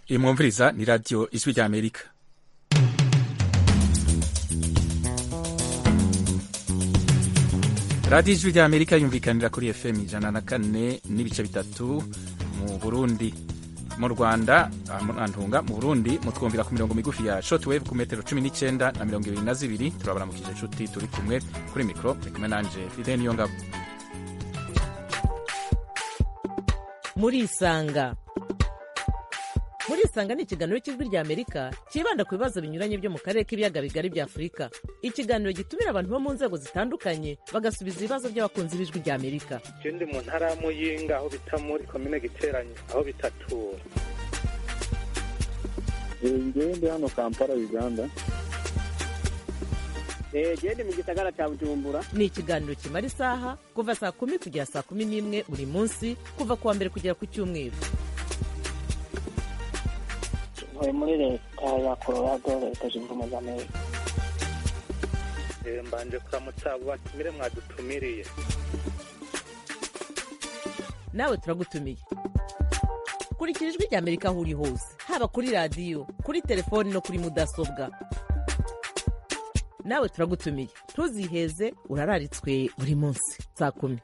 iyi mwumviriza ni radiyo ijwi rya amerika radiyo ijwi rya amerika yumvikanira kuri fm ijana na kane n'ibice bitatu mu burundi mu rwanda antunga mu burundi mutwumvira ku mirongo migufi ya shortwave ku metero cumi n'icyenda na mirongo ibiri na zibiri turabaramukije inshuti turi kumwe kuri mikoro turi kumwe nanje fide niyo ngabo murisanga murisanga ni ikiganiro cy'ijwi rya amerika cyibanda ku bibazo binyuranye byo mu karere k'ibiyaga bigari bya afurika ikiganiro gitumira abantu bo mu nzego zitandukanye bagasubiza ibibazo by'abakunzi b'ijwi rya amerika je ndi mu ntara ya muyinga aho bita muri komine giteranye aho bitatura ngewe ndi hano kampala uganda gende mu gisagara cya bujumbura ni ikiganiro kimara isaha kuva saa kumi kugera saa kumi n'imwe buri munsi kuva ku wa mbere kugera ku cyumweru ntuye muri leta ya colorado leta zunze ubumwe za amerika Eh, mbanje kuramutsa abo batumire mwadutumiriye nawe turagutumiye kurikira ijwi rya amerika aho uri hose haba kuri radiyo kuri telefoni no kuri mudasobwa nawe turagutumiye ntuziheze urararitswe buri munsi saa kumi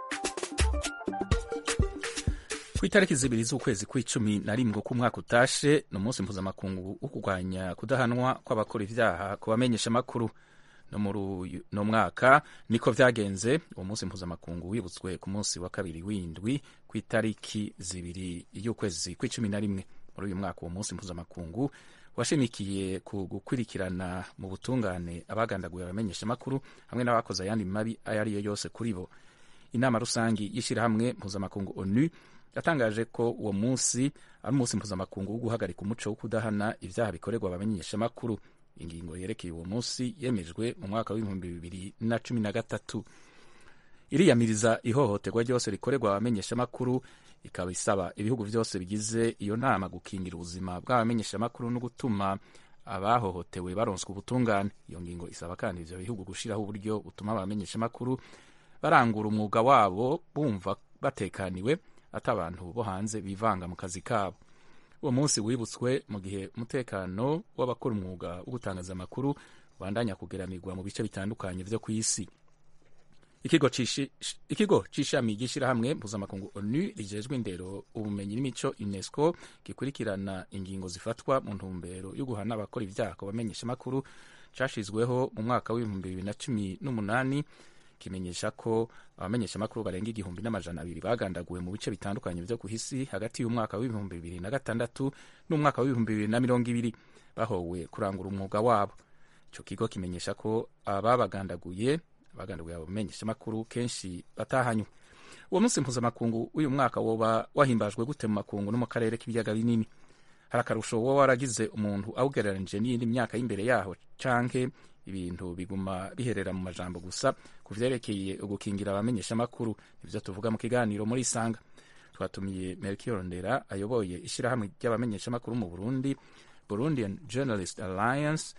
ku itariki zibiri z'ukwezi kw'icumi na rimwe k'umwaka utashe ni umunsi mpuzamakungu wo kurwanya kudahanwa kw'abakora ibyaha ku bamenyesha amakuru no muri uyu no mwaka niko vyagenze uwo munsi mpuzamakungu wibutswe ku munsi wa kabiri w'indwi ku itariki zibiri y'ukwezi kw'icumi na rimwe muri uyu mwaka uwo munsi mpuzamakungu washimikiye ku gukurikirana mu butungane abagandaguye abamenyesha amakuru hamwe n'abakoze ayandi mabi ayo ari yo yose kuri bo inama rusangi y'ishyirahamwe mpuzamakungu onu yatangaje ko uwo munsi ari umunsi mpuzamakungu wo guhagarika umuco wo kudahana ibyaha bikorerwa abamenyeshamakuru ingingo yerekeye uwo munsi yemejwe mu mwaka w'ibihumbi bibiri na cumi na gatatu iriyamiriza ihohoterwa ryose rikorerwa abamenyeshamakuru ikaba isaba ibihugu byose bigize iyo nama gukingira ubuzima bw'abamenyeshamakuru no gutuma abahohotewe baronswa ubutungane iyo ngingo isaba kandi ivyo bihugu gushiraho uburyo butuma abamenyeshamakuru barangura umwuga wabo bumva batekaniwe ati abantu bo hanze bivanga mu kazi kabo uwo munsi wibutswe mu gihe umutekano w'abakora umwuga wo gutangaza amakuru ubandanya kugeramirwa mu bice bitandukanye vyo ku isi ikigo cishi- ikigo c'ishami ry'ishirahamwe mpuzamakungu onu rijejwe indero ubumenyi n'imico unesco gikurikirana ingingo zifatwa mu ntumbero yo guhana abakora ivyaha ku bamenyeshamakuru cashizweho mu mwaka w'ibihumbi bibiri na cumi n'umunani kimenyesha ko abamenyeshamakuru barenga igihumbi n'amajana abiri bagandaguwe mu bice bitandukanye vyo ku isi hagati y'umwaka w'ibihumbi bibiri na gatandatu n'umwaka w'ibihumbi bibiri na mirongo ibiri bahowe kurangura umwuga wabo ico kigo kimenyesha ko ababagandaguye abagandaguye abo bamenyeshamakuru kenshi batahanywe uwo munsi mpuzamakungu w'uyu mwaka woba wahimbajwe gute mu makungu no mu karere k'ibiyaga binini hari akarusho woba waragize umuntu awugereranije n'iyindi myaka y'imbere yaho canke ibintu biguma biherera mu majambo gusa ku vyerekeye ugukingira abamenyeshamakuru nivyo tuvuga mu kiganiro muri isanga twatumiye melchior ndera ayoboye ishirahamwe ry'abamenyeshamakuru mu burundi burundian journalist alliance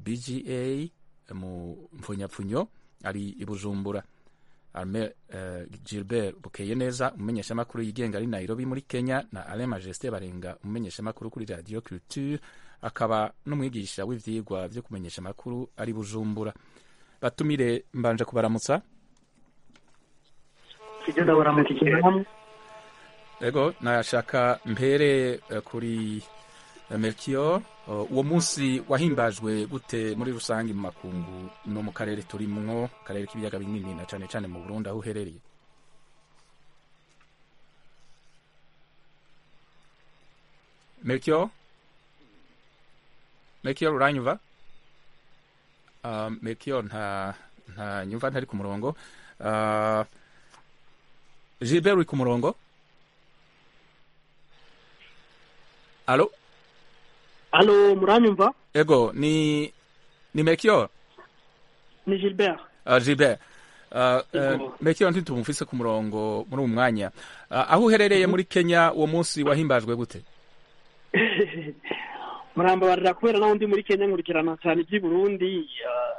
bga mu mpfunyapfunyo ari i bujumbura arme uh, gilbert bukeye neza umumenyeshamakuru yigenga ari nairobi muri kenya na alain majesté barenga umumenyeshamakuru kuri radio culture akaba n'umwigisha w'ivyigwa vyo kumenyesha amakuru ari bujumbura batumire mbanje kubaramutsa tugenda baramukikira hamwe ego nashaka mpere eh, kuri eh, melchior Uh, uwo munsi wahimbajwe gute muri rusange mu makungu no mu karere turimwo karere k'ibiyaga binini na cane cane mu burundi aho uherereye melchior melchior uranyumva uh, melchior nta nta nyumva ntari ku murongo uh, gilbert uri ku murongo alo alo muranyumva ego ni ni melchior ni gilbert uh, gilbert uh, uh, Ego. melchior ntitumufise ku murongo muri uwu mwanya uh, aho uherereye muri kenya uwo munsi wahimbajwe gute murambabarira kubera naho ndi muri kenya nkurikirana cyane iby'i burundi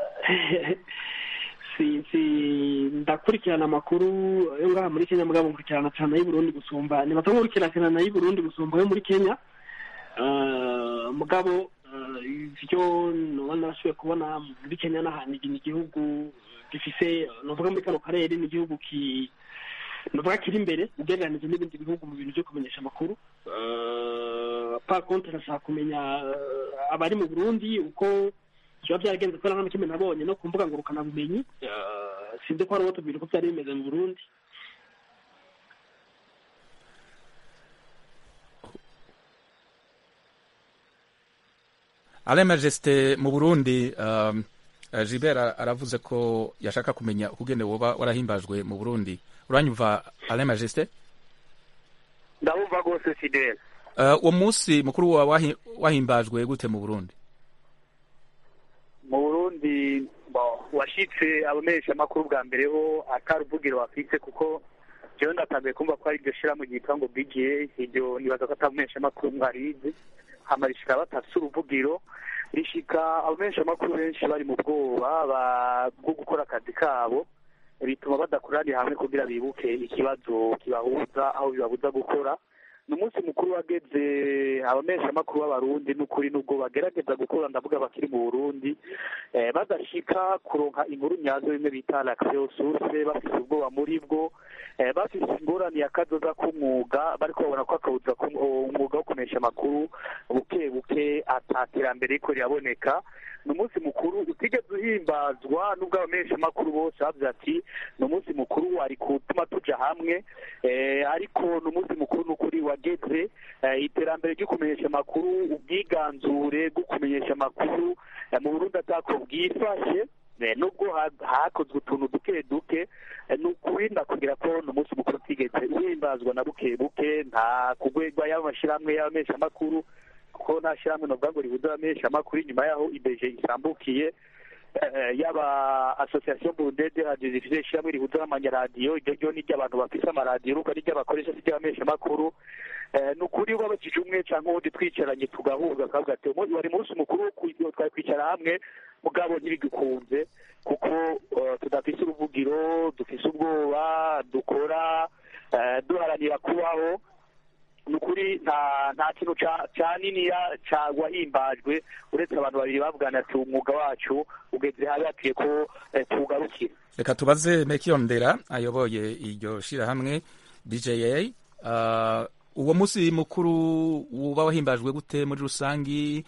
si si ndakurikirana amakuru yo ngaha muri kenya mugabo nkurikirana cyane ay'i burundi gusumba nibaza nkurikirana ay'i burundi gusumba ayo muri kenya Eh, mugabo eh, ivyo noba narashoboye kubona muri kenya n'ahantu ni igihugu gifise novuga muri kano karere ni igihugu ki novuga kiri imbere ugereranije n'ibindi bihugu mu bintu vyo kumenyesha amakuru Eh, par contre ndashaka kumenya eh, abari mu burundi uko biba byaragenze kubera nta kimwe nabonye no ku mbuga ngurukanabumenyi Eh, sinzi ko hari uwo tubwira uko byari bimeze mu burundi alain majesté mu burundi um, uh, gilbert ara- aravuze ko yashaka kumenya ukugene woba warahimbajwe mu burundi uranyumva alain majesté ndabumva rwose fidele uh, uwo munsi mukuru wa wahi- wahimbajwe gute mu burundi mu burundi bo, washitse abamenyesha amakuru bwa mbere ho atari ubugiro bafise kuko jewe ndatanguye kumva ko ari iryo shirahamwe ryitwa ngo bga iryo nibaza ko atamenyesha amakuru mwarizi hama rishika batafise uruvugiro rishika abamenyesha amakuru benshi bari mu bwoba ba- bwo gukora akazi kabo bituma badakoranira hamwe kugira bibuke ikibazo kibahuza aho bibabuza gukora ni umunsi mukuru wageze abamenyesha amakuru b'abarundi n'ukuri n'ubwo bagerageza gukora ndavuga bakiri mu burundi eh, badashika kuronka inkuru nyazo bimwe bita l'accès source bafise ubwoba muri bwo eh, bafise ingorane ya kazoza k'umwuga bariko babona ko akabuza ku- umwuga wo kumenyesha amakuru buke buke ataterambere riko riraboneka ni umunsi mukuru utigeze uhimbazwa n'ubwo abamenyesha amakuru bose bavuze ati ni umunsi mukuru wari gutuma tuja hamwe eh, ariko ni umunsi mukuru n'ukuri wageze eh, iterambere ryo kumenyesha amakuru ubwiganzure bwo kumenyesha amakuru eh, mu burundi atako bwifashe eh, nubwo ha- hakozwe utuntu duke duke eh, ni ukurinda kugira ko ni umunsi mukuru utigeze uhimbazwa na buke buke nta kugwegwa y'amashirahamwe y'abamenyeshamakuru kuko nta shirahamwe novuga ngo ribuze abamenyeshamakuru inyuma yaho ibeje isambukiye eh, yaba association burundaise de radio zifise ishirahamwe rihuza n'amanyaradiyo iryo ryo ni ry'abantu bafise amaradiyo urumva ni ry'abakoresha si ry'abamenyeshamakuru Eh, ni ukuri wabakije umwe canke uwundi twicaranye tugahuza akavuga ati "Umu- wari munsi mukuru wo kwi- twari kwicara hamwe mugabo ntibidukunze kuko eh, tudafise uruvugiro dufise ubwoba dukora eh, duharanira kubaho ni ukuri nta nta kintu ca- ca niniya ca wahimbajwe uretse abantu babiri bavugana ati umwuga wacu ugeze habi hakwiye ko eh, tuwugarukira reka tubaze mekiyondera ayoboye iryo shirahamwe dja uh, uwo munsi mukuru uba wahimbajwe gute muri rusangi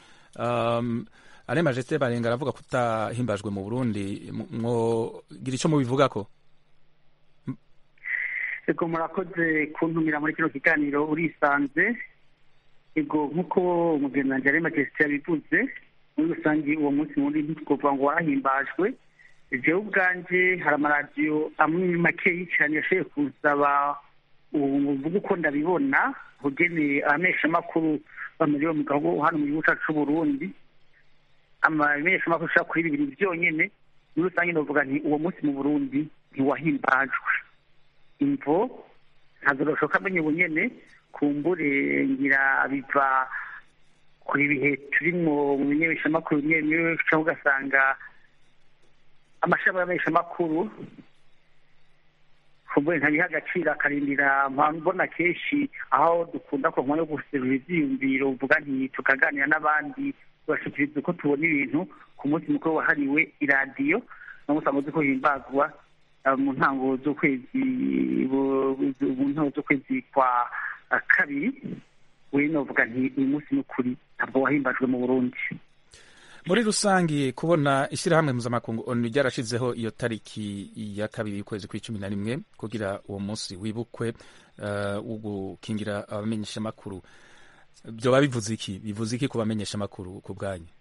um, alain majesté barenga aravuga ko utahimbajwe mu burundi Mu- mwogira ico mubivugako ego murakoze kuntumira muri kino kiganiro urisanze ego nk'uko umugenzi ari majesite yabivuze muri rusange uwo munsi muri ntitwovuga ngo warahimbajwe jewe ubwanje hari amaradiyo amwe makeyi cyane yashoboye kunsaba uvuga uko ndabibona ugeneye abamenyeshamakuru bamuriwe mu gihugu hano mu gihugu cyacu c'uburundi amamenyeshamakuru ashobora kuri bibiri byonyene muri rusange novuga nti uwo munsi mu burundi ntiwahimbajwe imvo ntabwo gashoboka amenye ubunyene kumbure ngira biva kuri ibihe turimwo mu bimenyeshamakuru bimwe bimwe cyangwa ugasanga amashami y'amenyeshamakuru kumbure ntabiha agaciro akarindira mbona kenshi aho dukunda ku yo guserura ivyiyumviro uvuga nti tukaganira n'abandi tugashikiriza uko tubona ibintu ku munsi mukuru wahariwe iradiyo no usanga uzi ko himbazwa eh, mu ntango z'ukwezi bu- bu- mu ntango z'ukwezi kwa eh, kabiri we novuga nti uyu munsi ni ukuri ntabwo wahimbajwe mu burundi muri rusangi kubona ishyirahamwe mpuzamakungu onu ryarashizeho iyo tariki ya kabiri y'ukwezi kw'icumi na rimwe kugira uwo munsi wibukwe uh, wo gukingira abamenyeshamakuru vyoba bivuze iki bivuze iki ku bamenyeshamakuru ku bwanyu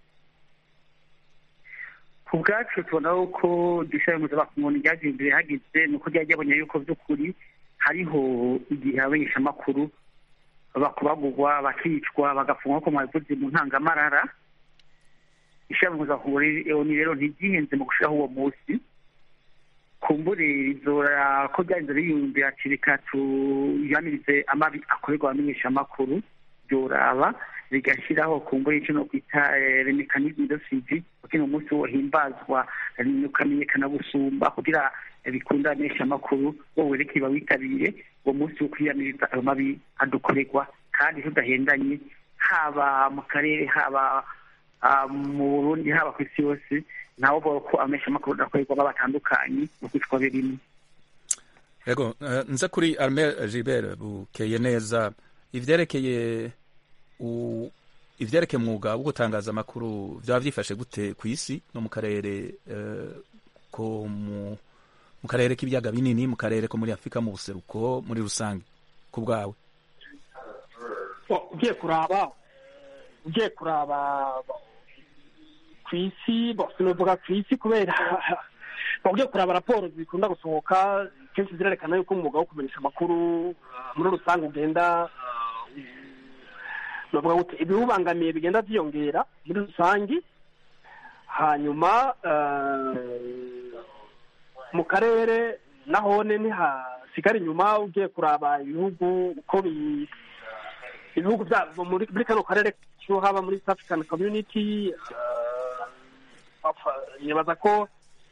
ku bwacu tubona ko dushobora mpuzamakungu ryagiye imbere hageze ni uko ryajya abonye yuko by'ukuri hariho igihe abamenyeshamakuru bakubagurwa bakicwa bagafungwa ko mwabivuze mu ntangamarara ishami mpuzamakungu ni rero ntiryihenze mu gushiraho uwo munsi kumbure rizora ko ryarinze riyumvira ati reka tuyanirize amabi akorerwa abamenyeshamakuru byoraba rigashyiraho kumbure icyo no kwita remekanisme de suivi kugira umunsi wohimbazwa ukamenyekana gusumba kugira bikunda abamenyeshamakuru wowe reka iba witabire uwo munsi wo kwiyamiriza ayo mabi adukorerwa kandi tudahendanye haba mu karere haba ah, mu burundi haba ku isi yose nabo bavuga ko ameshamakuru adakorerwamo batandukanye mu kwitwa birimo yego eh, nza kuri armel gilbert bukeye neza ivyerekeye u- ivyerekeye umwuga wo gutangaza amakuru vyaba vyifashe gute ku isi no mu karere eh, ko mu mu karere k'ibiyaga binini mu karere ko muri afurika mu buseruko muri rusange ku bwawe Bo, ugiye kuraba ugiye kuraba ku isi bo sinovuga ku isi kubera bo, ugiye kuraba raporo zikunda gusohoka kenshi zirerekana yuko umwuga wo kumenyesha amakuru uh, muri rusange ugenda uh, novuga gute ibiwubangamiye bigenda vyiyongera muri rusange hanyuma uh, mu karere nahone ntihasigara inyuma ugiye kuraba ibihugu uko bi ibihugu byabo muri muri kano karere cyo haba muri East African Community uh, apfa- nibaza ko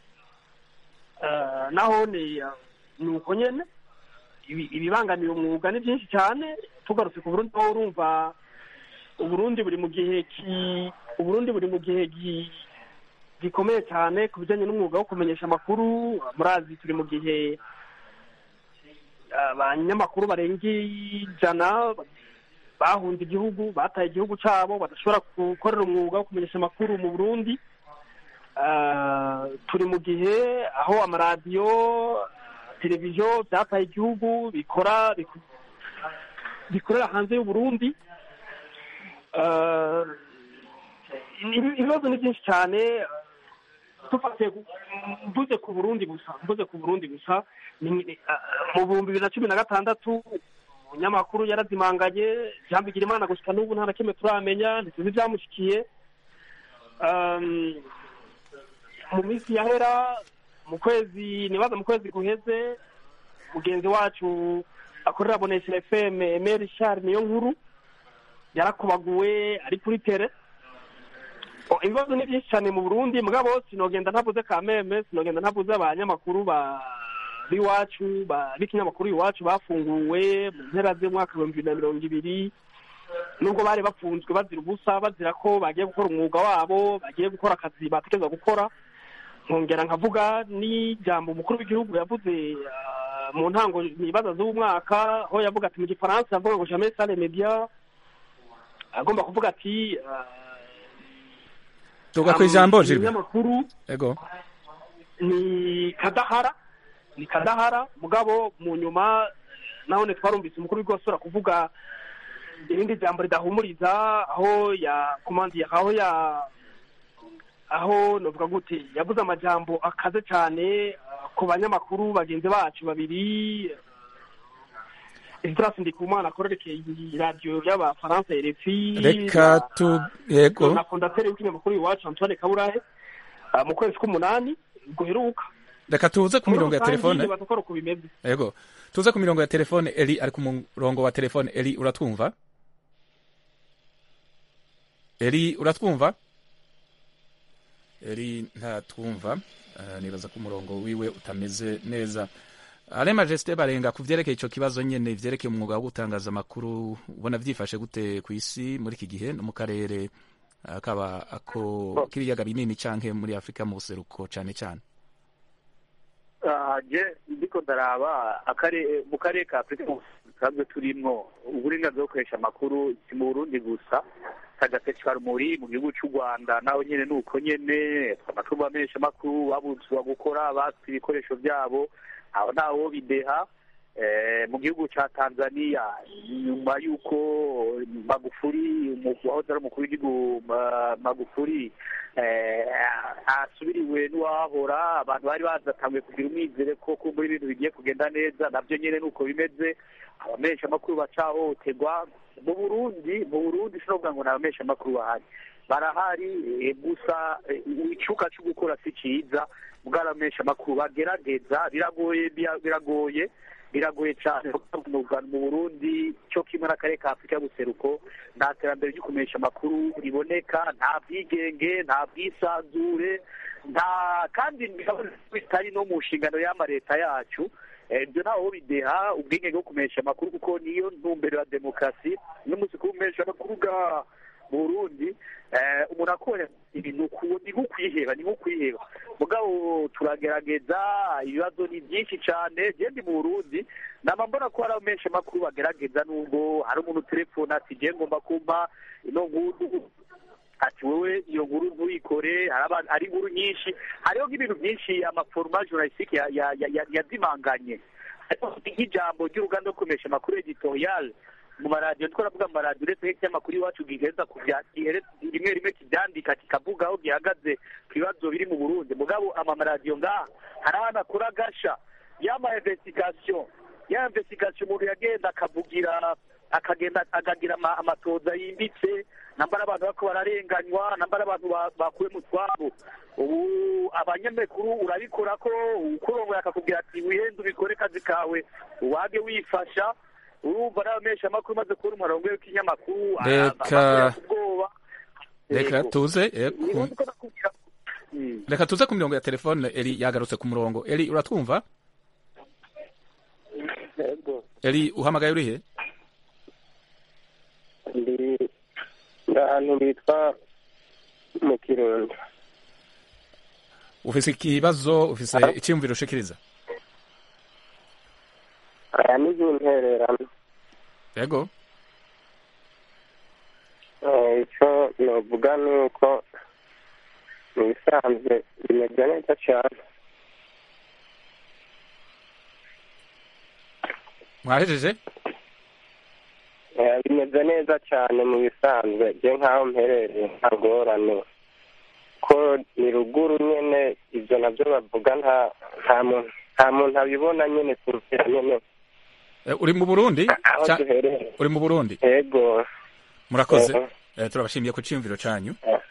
uh, naho ni uh, ni uko nyene ibi- ibibangamiye umwuga ni byinshi cyane tugarutse ku Burundi aho urumva Uburundi buri mu gihe ki Uburundi buri mu gihe gi- gikomeye cyane ku bijyanye n'umwuga wo kumenyesha amakuru murazi turi mu gihe abanyamakuru barenga ijana bahunze igihugu bataye igihugu cyabo badashobora gukorera umwuga wo kumenyesha amakuru mu burundi Ah, turi mu gihe aho amaradiyo televiziyo byataye igihugu bikora biku- bikorera hanze y'uburundi Ah, ibi- ibibazo ni byinshi cyane tufatiye ku- mvuze ku burundi gusa mvuze ku burundi gusa ni- ni- ah, mu bihumbi bibiri na cumi na gatandatu umunyamakuru yarazimanganye jean bigirimana gusa n'ubu nta na kimwe turamenya ntituzi ibyamushikiye Um, mu minsi yahera mu kwezi nibaza mu kwezi guheze mugenzi wacu akorera bonesha fm emeri richard niyo nkuru yarakubaguwe ari kuri tere Oh, ibibazo ni byinshi cyane mu burundi mugabo sinogenda ntavuze kameme sinogenda ntavuze abanyamakuru ba b'iwacu ba b'ikinyamakuru iwacu bafunguwe mu mpera z'umwaka ibihumbi bibiri na mirongo ibiri nubwo bari bafunzwe bazira ubusa bazira ko bagiye gukora umwuga wabo bagiye gukora akazi batekereza gukora nkongera nkavuga n'ijambo umukuru w'igihugu yavuze ah, mu ntango nibaza z'umwaka aho yavuga ati mu gifaransa yavuga ngo jamais sans les médias agomba kuvuga ati ah, tuga ku ijambo Gilbert umunyamakuru yego ni kadahara ni kadahara mugabo mu nyuma nahone twarumvise umukuru w'igihugu asubira kuvuga irindi jambo ridahumuriza aho ya komandi aho ya aho novuga gute yavuze amajambo akaze cyane ah, ku banyamakuru bagenzi bacu babiri Esdras Ndikumana akorerekeye radiyo y'abafaransa RFI reka tu yego na fondateri w'ikinyamakuru iwacu Antoine Kaburahe ah, mu kwezi k'umunani guheruka reka tuze ku mirongo ya telefone nibaza ko ari uko bimeze yego tuze ku mirongo ya telefone eli ari ku murongo wa telefone eli uratwumva eli uratwumva eli ntatwumva uh, nibaza ko umurongo wiwe utameze neza ale majesite barenga ku vyerekeye ico kibazo nyene vyerekeye umwuga wo gutangaza amakuru ubona vyifashe gute ku isi muri iki gihe no mu karere akaba ako k'ibiyaga binini canke muri afurika mu buseruko cane cane Ah, je ndiko ndaraba akare- mu karere ka afurika dusanzwe turimwo uburenganzira bwo gukoresha amakuru si mu burundi gusa kagateshwara muri mu gihugu cy'u rwanda naho nyene ni uko nyene amakuru bamenyesha amakuru babuzwa gukora batse ibikoresho byabo aho ntawo bideha Eh, mu gihugu cya tanzania nyuma y'uko magufuri umu- wahoze ari umukuru w'igihugu Ma- magufuri eh, asubiriwe n'uwahora abantu bari bazatanguye kugira umwizere ko kumbura ibintu bigiye kugenda neza nabyo nyine nuko bimeze abamenyesha amakuru bacahohoterwa mu burundi mu burundi sinovuga ngo ni abamenyesha amakuru bahari barahari eh, gusa eh, icuka cyo gukora si cyiza bwaramenyesha amakuru bagerageza biragoye bira- biragoye biragoye cyane mu mu burundi cyo kimwe n'akarere ka afurika y'ubuseruko nta terambere ryo kumenyesha amakuru riboneka nta bwigenge nta bwisanzure nta kandi bitari no mu nshingano y'ama leta yacu ibyo ntaho bideha ubwenge bwo kumesha amakuru kuko niyo ntumbero ya demokarasi n'umunsi kumesha amakuru bwa burundi umuntu akora ibintu ni nko kwiheba ni nko kwiheba mugabo turagerageza ibibazo ni byinshi cyane genda mu burundi nama mbona ko hari abamenshi amakuru bagerageza nubwo hari umuntu telefone ati ngiye ngomba kumpa ino nkuru ati wowe iyo nkuru ntuyikore hari inkuru nyinshi hariho nk'ibintu byinshi amaforoma journalistique yazimanganye nk'ijambo ry'uruganda rwo kumesha amakuru editorial mu maradiyo twaravuga mu maradiyo uretse nk'ikinyamakuru iwacu giheza rimwe rimwe kibyandika kikavuga aho gihagaze ku bibazo biri mu burundi mugabo amamaradiyo ngaha hari ahantu akora agasha y'ama investigation ya investigation umuntu yagenda akavugira akagenda akagira amatoza yimbitse nambara abantu bako bararenganywa nambara abantu bakuwe mu twabo ubu abanyamakuru urabikora ko ukurongoye akakubwira ati wihende ubikore kazi kawe wage wifasha urumva n'abamesha amakuru umaze kubona umurongo w'ikinyamakuru reka reka tuze reka tuze ku mirongo ya telefone eri yagarutse ku murongo eri uratwumva eri uhamagaye urihe ndi ahantu bitwa mu kirundo ufise ikibazo ufise icyiyumviro ushikiriza aya ni intererano yego icyo novuga ni uko mu bisanzwe bimeze neza cyane mwahejeje bimeze neza cyane mu bisanzwe bye nk'aho mperereye nta ngorane ko ni ruguru nyine ibyo nabyo bavuga nta nta muntu nta muntu abibona nyine kurutira nyine uri mu burundi aho duherereye uri mu burundi yego murakoze turabashimiye ku cyiyumviro cyanyu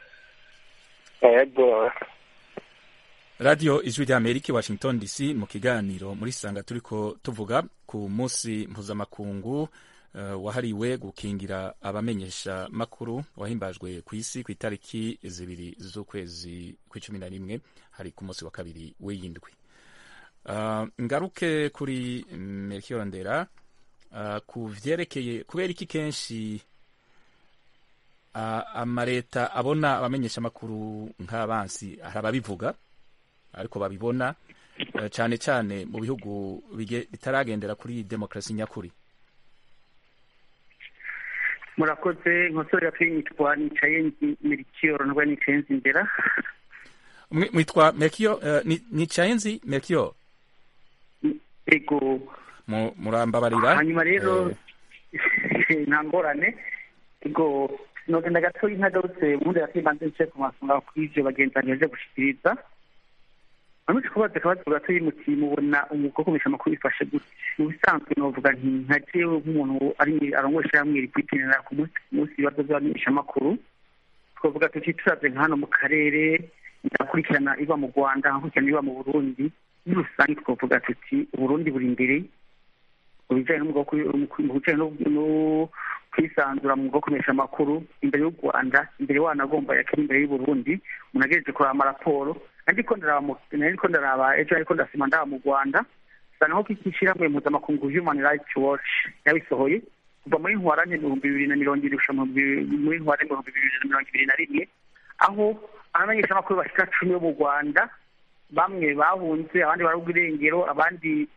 yego radiyo ijwi rya amerika washington dc mu kiganiro muri sanga turi ko tuvuga ku munsi mpuzamakungu wahariwe gukingira abamenyesha makuru wahimbajwe ku isi ku itariki zibiri z'ukwezi kw'icumi na rimwe hari ku munsi wa kabiri w'iyindwi ngaruke kuri melchior ndera ku vyerekeye kubera iki kenshi amaleta abona abamenyesha makuru nk'abansi hari ababivuga ariko babibona cyane cyane mu bihugu bitaragendera kuri demokarasi nyakuri murakoze nkosore kuri nitwa nicaye melchior nubwo nicaye nzi imbera mwitwa melchior nicaye nzi melchior ego murambabarira hanyuma rero nta ngorane ego nogenda gato ntagarutse ubundi yakibanze nce ku masonga kuri ivyo bagenzi banjye baje gushikiriza amaze kubaza akabazo gato y'umuti mubona umwuga wo kumisha amakuru bifashe gute mu bisanzwe novuga nti nka jewe nk'umuntu ari arongoresha hamwe rikwitinira ku munsi ku munsi ibibazo by'abamenyesha amakuru twavuga tuti turavye nka hano mu karere ndakurikirana iba mu rwanda nkakurikirana iba mu burundi muri rusange twavuga tuti uburundi buri imbere mu bijanye mu bijanye no kwisanzura mu bwo kumenyesha amakuru imbere y'u rwanda imbere wanagomba yakiri imbere y'uburundi umuntu agejeje kuraba amaraporo ariko ndaraba ariko ndaraba ejo ariko ndasima ndaba mu rwanda usanga nko k'ishyirahamwe mpuzamakungu human rights watch yabisohoye kuva muri ntwarante ibihumbi bibiri na mirongo irindwi gushika muri ntwarante ibihumbi bibiri na mirongo ibiri na rimwe aho abamenyeshamakuru bashika cumi bo mu rwanda bamwe bahunze abandi barabwa irengero abandi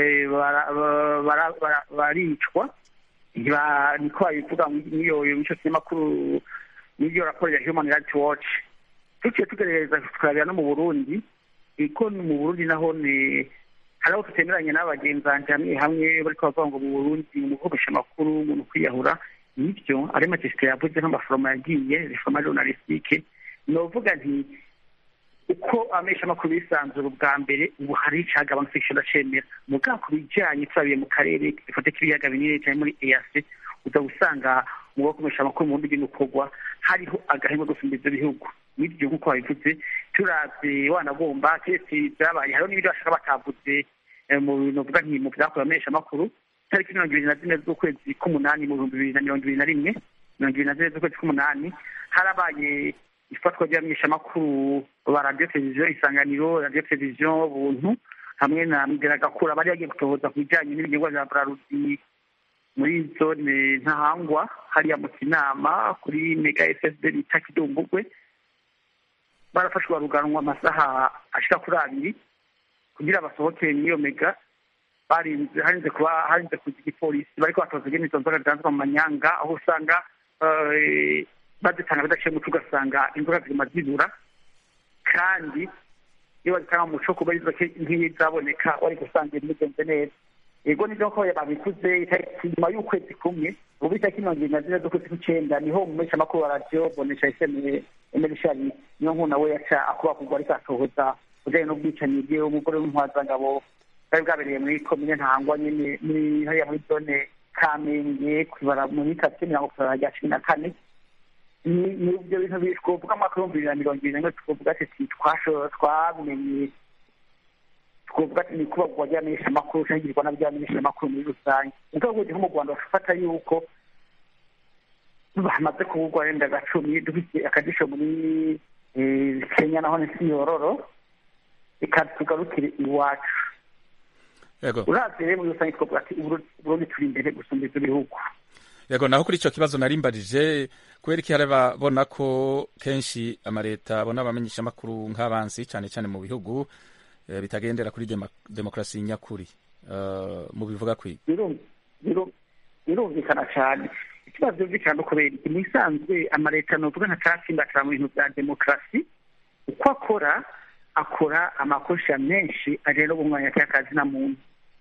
baricwa niko babivuga n'iyo mico kinyamakuru n'iyo raporo ya human rights watch tuciye tugerageza tukarabira no mu burundi iko mu burundi naho ni hari aho tutemeranye n'abagenzi banjye hamwe hamwe bariko bavuga ngo mu burundi mu gukoresha amakuru mu kwiyahura nibyo ari matesite yavuze nk'amaforoma yagiye reforma journalistique novuga nti uko amesha amakuru bisanzura ubwa mbere ubu hari icagabanutse ico ndacemera mugabo ku bijanye turabiye mu karere dufate k'ibiyaga binini cyane muri EAC uza gusanga mu gukoresha amakuru mu bundi gukorwa hariho agahema gusumba ivyo bihugu nibyo nk'uko babivuze turavye wanagomba kesi vyabaye hariho n'ibindi bashaka batavuze mu bintu vuga nti mu vyakorewe amesha amakuru tariki mirongo ibiri na zine z'ukwezi k'umunani mu bihumbi bibiri na mirongo ibiri na rimwe mirongo ibiri na zine z'ukwezi k'umunani harabaye ifatwa ry'abamenyeshamakuru ba radiyo televiziyo isanganiro radiyo televiziyo buntu hamwe na Mgeragakura bari bagiye gutohoza ku bijyanye n'ibinyobwa bya Braludi muri zone ntahangwa hariya mu kinama kuri mega fsb bita kidumbugwe barafashwe baruganwa amasaha ashika kuri abiri kugira basohokere n'iyo mega barinze harinze kuba harinze kuza igipolisi bariko batoza ingene izo nzoga zidanzwa mu manyanga aho usanga eh, bazitanga bidaciye muco ugasanga inzoga ziguma zibura kandi iyo bazitanga mu muco kuba izo nk'izaboneka wari gusanga ibintu bigenze neza yego nibyo ko babikuze itariki nyuma y'ukwezi kumwe ubu itariki mirongo irindwi na zine z'ukwezi kw'icenda niho umumesha makuru wa radiyo bonesha eseme emerishari niyo nkuru nawe yaca akuba kugwa ariko atohoza ujanye n'ubwicanyi bwiwe umugore w'intwazangabo bwari bwabereye muri komine ntangwa nyene muri hariya muri zone kamenge kwibara muri karitsiye mirongo itanu rya cumi na kane ni ni ibyo bintu bi- twovuga mu mwaka w'ibihumbi bibiri na mirongo ibiri na rimwe twovuga ati si twasho- twabimenye twovuga ati ni kubagwa ry'amenyesha amakuru canke igirwa n'abyamenyesha amakuru muri rusange mugabo ubundi nko mu rwanda bafata yuko bamaze kuvugwa wenda gacumi dufite akadisho muri eh, kenya naho ni siyororo reka tugarukire iwacu yego uravye rero muri rusange twovuga ati Uburundi- uburundi turi imbere gusumba ivyo bihugu yego naho kuri ico kibazo narimbarije kubera iki hari ababona ko kenshi amareta abona abamenyesha amakuru nk'abansi cane cane mu bihugu eh, bitagendera kuri dema, demokrasi nyakuri uh, mu bivuga kwi biru- biru- birumvikana cyane ikibazo byumvikana no kubera iki mubisanzwe amaleta novuga ntacatsimbatira mu bintu bya demokarasi uko akora akora amakosa menshi ajanye no guhumanya akazi na muntu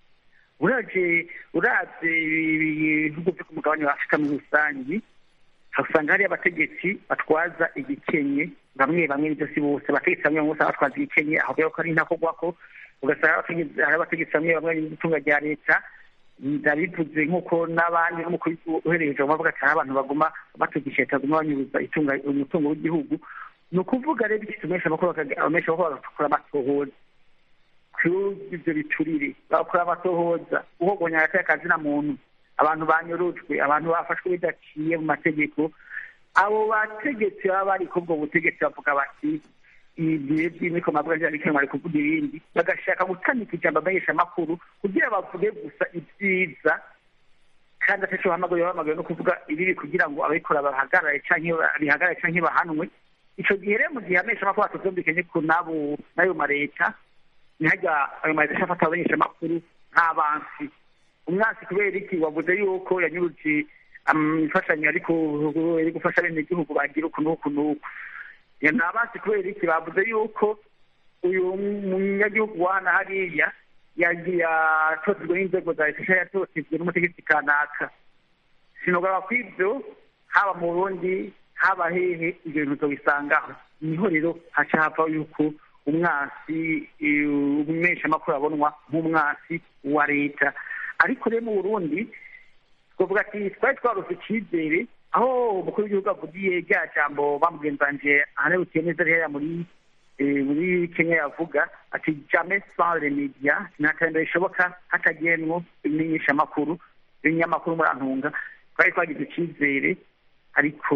uraje uravye ibihugu vyo ku mugabane wa afurika muri rusangi usanga hariyo abategetsi batwaza igikenye bamwe bamwe nivyo si bose abategetsi bamwe bamwe usanga batwaza igikenye aho rero ko ari ntakogwako ugasanga abategetsi- hari abategetsi bamwe bamwe n'itunga rya leta ndabivuze nk'uko n'abandi n'umukuru uhereye hejuru bavuga ati hari abantu baguma batugisha leta baguma banyuruza itunga umutungo w'igihugu ni ukuvuga rero iki tumesha amakuru bakaga- abamesha amakuru bagakora amatohoza kuri ivyo biturire bagakora amatohoza uhogonya hagati y'akazi na muntu abantu banyurujwe abantu bafashwe bidaciye mu mategeko abo bategetsi baba bari kubwo butegetsi bavuga bati ibihe by'imiko mabwa ryariko bari kuvuga ibindi bagashaka gutamika ijambo amenyesha amakuru kugira bavuge gusa ibyiza kandi ataco bahamagaye bahamagaye no kuvuga ibibi kugira ngo ababikora bahagarare canke ba- bihagarare canke bahanwe ico gihe rero mu gihe amenyesha amakuru atuvyumvikanye ku nabo n'ayo mareta ntihajya ayo mareta ashafata abamenyesha amakuru nk'abansi umwansi kubera iki wavuze yuko yanyuruje am- imfashanyo ariko iri gufasha bene igihugu bagira uku n'uku n'uku Ya, ni abansi kubera iki bavuze yuko uyu munyagihugu wa hano hariya yagiye atotejwe n'inzego za leta cyangwa yatotejwe n'umutegetsi kanaka sinogaba ku ibyo haba mu burundi haba hehe ibyo bintu uzobisangaho niho rero haca hava yuko umwasi eh, umeshamakuru abonwa nk'umwasi wa leta ariko rero mu burundi twavuga ati twari twarose icyizere aho umukuru w'igihugu avugiye rya jambo bamugenzanje ahanebutiye neza rero muri eh, muri kenya yavuga ati jamais sans les media nta terambere rishoboka hatagenwo ibimenyeshamakuru ibinyamakuru murantunga twari twagize icyizere ariko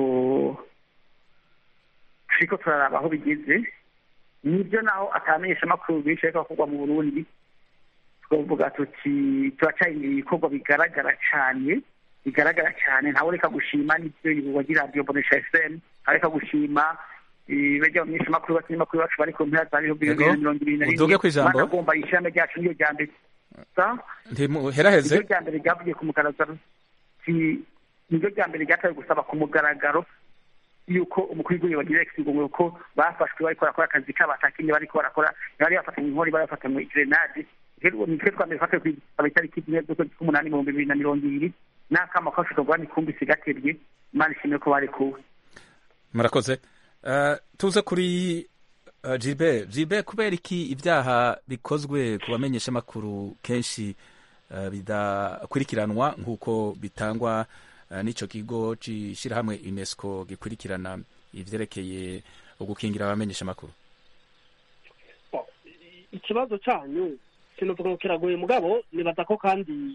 turiko turaraba aho bigeze nibyo naho atamenyesha amakuru benshi ariko akorwa mu burundi twavuga tuti turacarindira ibikorwa bigaragara cyane bigaragara cyane ntawe reka gushima n'ibyo wagira radiyo bonesha fm areka gushima bajya mu myinshi makuru bakinyamakuru bacu bari ku mpera za bihumbi bibiri na mirongo ibiri na rimwe uduge kw'ijambo. banagomba ishami ryacu niyo rya mbere Sa? ntimuheraheze niryo rya mbere ryavugiye ku mugaragaro Si- niryo rya mbere ryatawe gusaba ku mugaragaro yuko umukuru w'igihugu bagira ikigongo ko bafashwe bariko barakora akazi kabo atakinye bariko barakora bari bafatanywe inkori bari bafatanywe grenade rero nitwe twambere fate kwitaba itariki zimwe z'ukwezi k'umunani ibihumbi bibiri na mirongo ibiri n'akama kafashwe rwani kumbi sigaterwe imana ishimwe ko barekuwe murakoze Eh, tuze kuri uh, Gilbert Gilbert kubera iki ibyaha bikozwe ku bamenyesha amakuru kenshi uh, bidakurikiranwa nk'uko bitangwa uh, n'ico kigo c'ishirahamwe UNESCO gikurikirana ivyerekeye ugukingira abamenyesha amakuru Bo, i- ikibazo cyanyu sinovuga ngo kiragoye mugabo nibaza ko kandi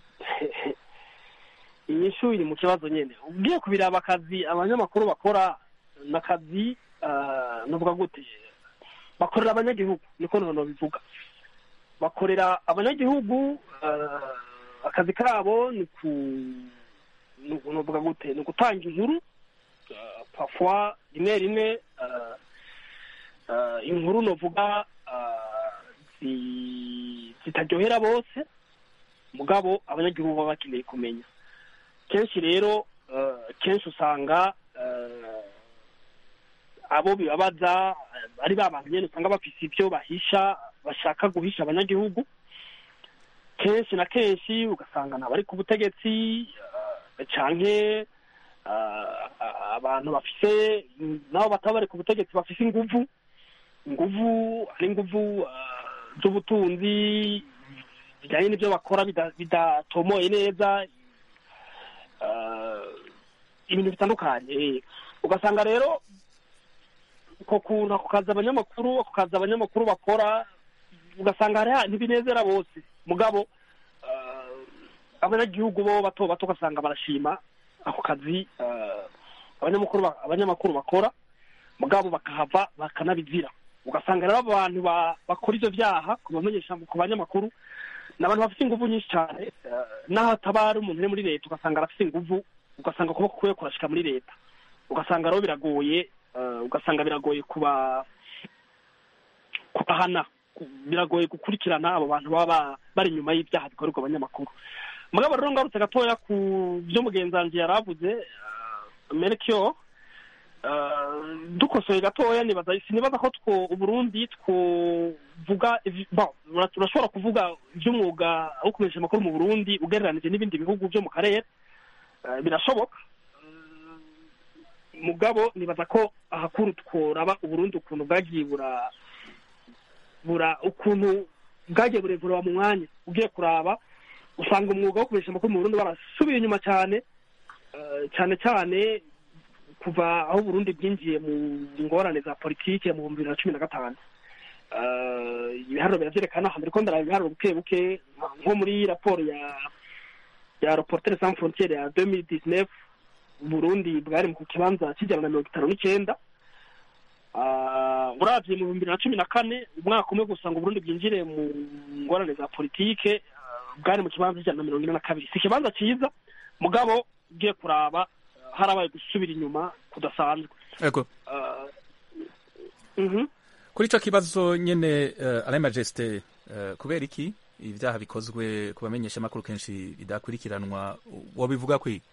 inyishu iri mu kibazo nyene ugiye kubiraba akazi abanyamakuru bakora n'akazi ah, novuga gute bakorera abanyagihugu niko nono bivuga bakorera abanyagihugu eh, akazi kabo ni ku ni- nuvuga gute ni ugutanga inkuru eh, parfois rimwe rimwe eh, eh, inkuru novuga eh, zi- zitaryohera bose mugabo abanyagihugu baba bakeneye kumenya kenshi rero eh, kenshi usanga eh, abo bibabaza eh, ari ba bantu nyene usanga bafise ivyo bahisha bashaka guhisha abanyagihugu kenshi na kenshi ugasanga ntabari ku butegetsi eh, canke eh, abantu bafise nabo bataba bari ku butegetsi bafise inguvu inguvu ari inguvu eh, z'ubutunzi bijyanye n'ibyo bakora bida- bidatomoye neza eh, ibintu bitandukanye eh. ugasanga rero uko kuntu ako kazi abanyamakuru ako kazi abanyamakuru bakora ugasanga hari ntibinezera bose mugabo eh, abanyagihugu bo bato bato ugasanga barashima ako kazi eh, abanyamakuru ba- abanyamakuru bakora mugabo bakahava bakanabizira ugasanga rero abo bantu ba- bakora ivyo vyaha ku bamenyesha ku banyamakuru ni abantu bafite inguvu nyinshi cyane eh, n'aho ataba ari umuntu uri muri leta ugasanga arafite inguvu ugasanga ukuboko kwe kurashika muri leta ugasanga rero biragoye eh, ugasanga biragoye kuba kubahana ku- biragoye gukurikirana abo bantu baba ba- bari inyuma y'ibyaha bikorerwa abanyamakuru mugabo rero ngarutse gatoya ku byo mugenzi wanjye yari avuze eh, Melchior eh, dukosoye gatoya nibaza sinibaza ko two uburundi twovuga ivi- bon, ura- turashobora kuvuga iby'umwuga wo kumenyesha amakuru mu burundi ugereranije n'ibindi bihugu byo mu karere Eh, birashoboka Eh, mugabo nibaza ko ahakuru tworaba uburundi ukuntu bwagiye bura bura ukuntu bwagiye burekureba mu mwanya ugiye kuraba usanga umwuga wo kumenyesha amakuru mu burundi barasubiye inyuma cyane eh, cyane cyane kuva aho Burundi bwinjiye mu ngorane za politike mu bihumbi bibiri na cumi na gatanu Eh, ibiharuro biravyerekana hambere ko ndaraba ibiharuro buke buke nka- nko muri raporo ya ya reportere sans frontiere ya 2019 Burundi bwari mu kibanza kijana na mirongo itanu n'icenda Ah, uravye mu bihumbi bibiri na cumi na kane umwaka umwe gusa ngo Burundi bwinjire mu ngorane za politike ah, bwari mu kibanza kijana na mirongo ine na kabiri si ikibanza ciza mugabo ugiye kuraba ah, harabaye gusubira inyuma kudasanzwe Ego. Ah, mhm. kuri ico kibazo nyene uh, Alain Majesté uh, kubera iki ibyaha bikozwe ku bamenyesha amakuru kenshi bidakurikiranwa wobivuga kwi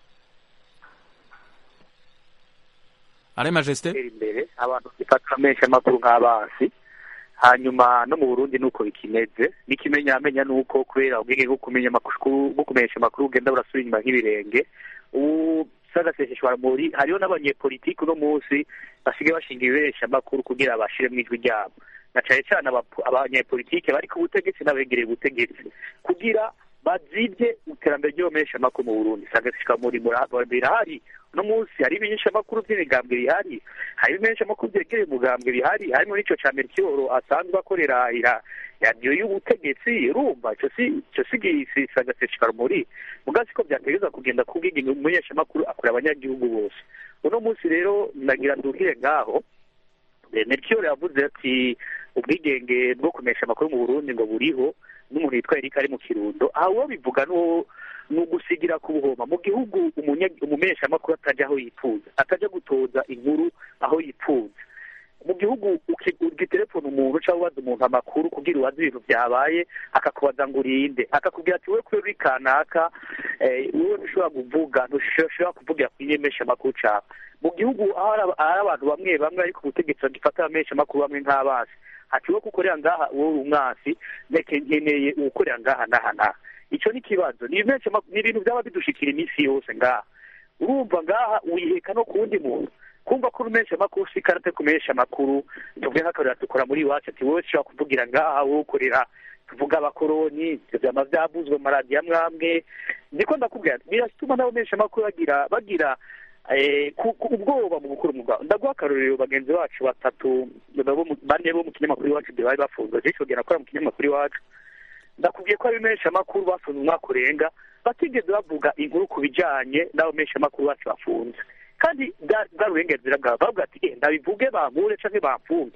Alain Majesté gutera imbere abantu bifata menshi amakuru nk'abansi hanyuma no mu burundi nuko bikimeze n'ikimenyamenya ni uko kubera ubwenge bwo kumenya amakuru bwo kumenyesha amakuru bugenda burasubira inyuma nk'ibirenge ubu sagaseseshwa muri hariho n'abanyepolitiki uno munsi basigaye bashinga ibiberesha amakuru kugira bashiremo ijwi ryabo na cane cane abapo- abanyepolitike bari ku butegetsi n'abegereye ubutegetsi kugira bazibye iterambere ry'abamenyesha amakuru mu burundi sagaseshwa muri birahari uno munsi hari ibimenyesha amakuru by'imigambwe bihari hari ibimenyesha amakuru byegereye umugambwe bihari harimo n'ico ca Melchior asanzwe akorera ira radiyo y'ubutegetsi urumva ico si ico si gisi sagaseshwa muri mugazi ko byategeza kugenda kubwiga umumenyesha amakuru akora abanyagihugu bose uno munsi rero nagira nduhire ngaho Eh, Melchior yavuze ati ubwigenge bwo kumesha amakuru mu Burundi ngo buriho n'umuntu yitwa Eric ari mu Kirundo aho uwo bivuga n'uwo ni ugusigira ku buhoma mu gihugu umunya- umumenyesha amakuru atajya aho yifuza atajya gutoza inkuru aho yifuza mu gihugu uki- ugitelefona umuntu cyangwa ubaza umuntu amakuru kugira ubaze ibintu byabaye akakubaza ngo urinde akakubwira ati we kuri kanaka eh, wowe ntushobora kuvuga ntushobora kuvugira ku nyemesha amakuru cawe mu gihugu aho hari aba- hari abantu bamwe bamwe ariko ubutegetsi bagifata abamenyesha amakuru bamwe nk'abasi ati wowe kukorera ngaha wowe uri umwasi reka nkeneye uwukorera ngaha n'aha n'aha ico ni ikibazo ni ibimenyesha amakuru- ni ibintu byaba bidushikira iminsi yose ngaha urumva ngaha wiheka no ku wundi muntu kumva ko umenyesha amakuru si karate kumenyesha amakuru tuvuge nk'akarera dukora muri iwacu ati wowe ushobora kuvugira ngaha wowe ukorera tuvuga abakoroni ivyo vyama vyavuzwe mu maradiyo amwe amwe niko ndakubwira biratuma n'abamenyesha amakuru bagira bagira eh, ku- ku- ubwoba mu gukora umwuga ndaguha akarorero bagenzi bacu batatu bo mu- bane bo mu kinyamakuru iwacu bari bafunzwe jeshi bagera akora mu kinyamakuru iwacu ndakubwiye ko abamenyesha amakuru bafunze umwaka urenga batigeze bavuga inkuru ku bijanye n'abamenyesha amakuru bacu bafunze kandi bwa- bwari uburenganzira bwabo bavuga ati "Eh, ndabivuge bampure canke bamfunge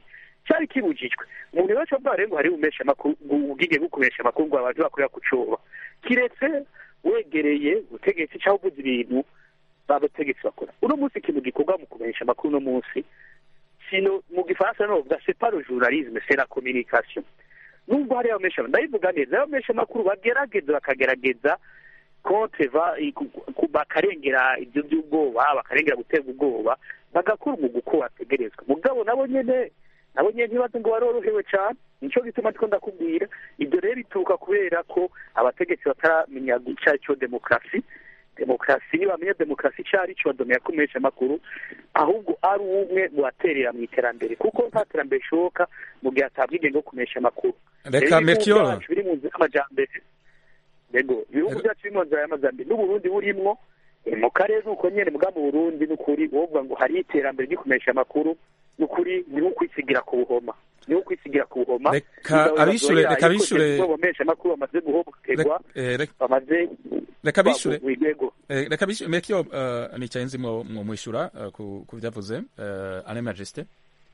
cyari kibujijwe umuntu wese avuga rero ngo hari umesha amakuru ubwige bwo kumesha amakuru ngo abantu bakorera ku coba kiretse wegereye ubutegetsi cyangwa uvuze ibintu babategetsi bakora uno munsi ikintu gikorwa mu kumenyesha amakuru uno munsi sino mu gifaransa no bavuga c'est pas le journalisme c'est la communication nubwo hari abamesha ndabivuga neza abamesha amakuru bagerageza bakagerageza kontre va bakarengera ibyo by'ubwoba bakarengera gutega ubwoba bagakora umwuga uko wategerezwa mugabo nabo nyene nabo nyene ntibaze ngo barorohewe cane nico gituma ndiko ndakubwira ibyo rero bituruka kubera ko abategetsi bataramenya ico ari cyo demokarasi demokarasi ntibamenya demokarasi ico ari cyo badomera kumesha amakuru ahubwo ari umwe mu baterera mu iterambere kuko nta terambere rishoboka mu gihe hatabwigenge bwo kumesha amakuru reka mekiyo biri mu nzira y'amajambere yego ibihugu byacu biri mu nzira y'amajambere n'uburundi burimwo mu karere nuko nyene muga mu burundi n'ukuri wovuga ngo hari iterambere ryo kumesha amakuru n'ukuri ni nko kwisigira ku buhoma ni nko kwisigira ku buhoma reka abishure reka abishure bamesha amakuru bamaze guhohoterwa bamaze reka abishure yego reka abishure mekiyo nicaye nzi mwo mwishura ku byavuze ane majesté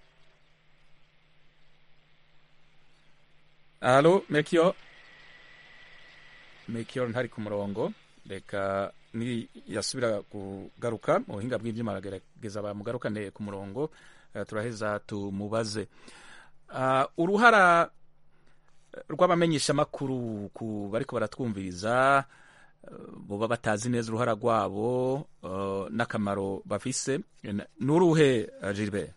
Alo, Melchior. Melchior ntari ku murongo. Reka ni yasubira kugaruka mu buhinga bw'ibyuma aragerageza bamugarukane ku murongo uh, turaheza tumubaze uh, uruhara rw'abamenyesha makuru ku bariko baratwumviriza uh, boba batazi neza uruhara rwabo uh, n'akamaro bafise nuruhe uh, Gilbert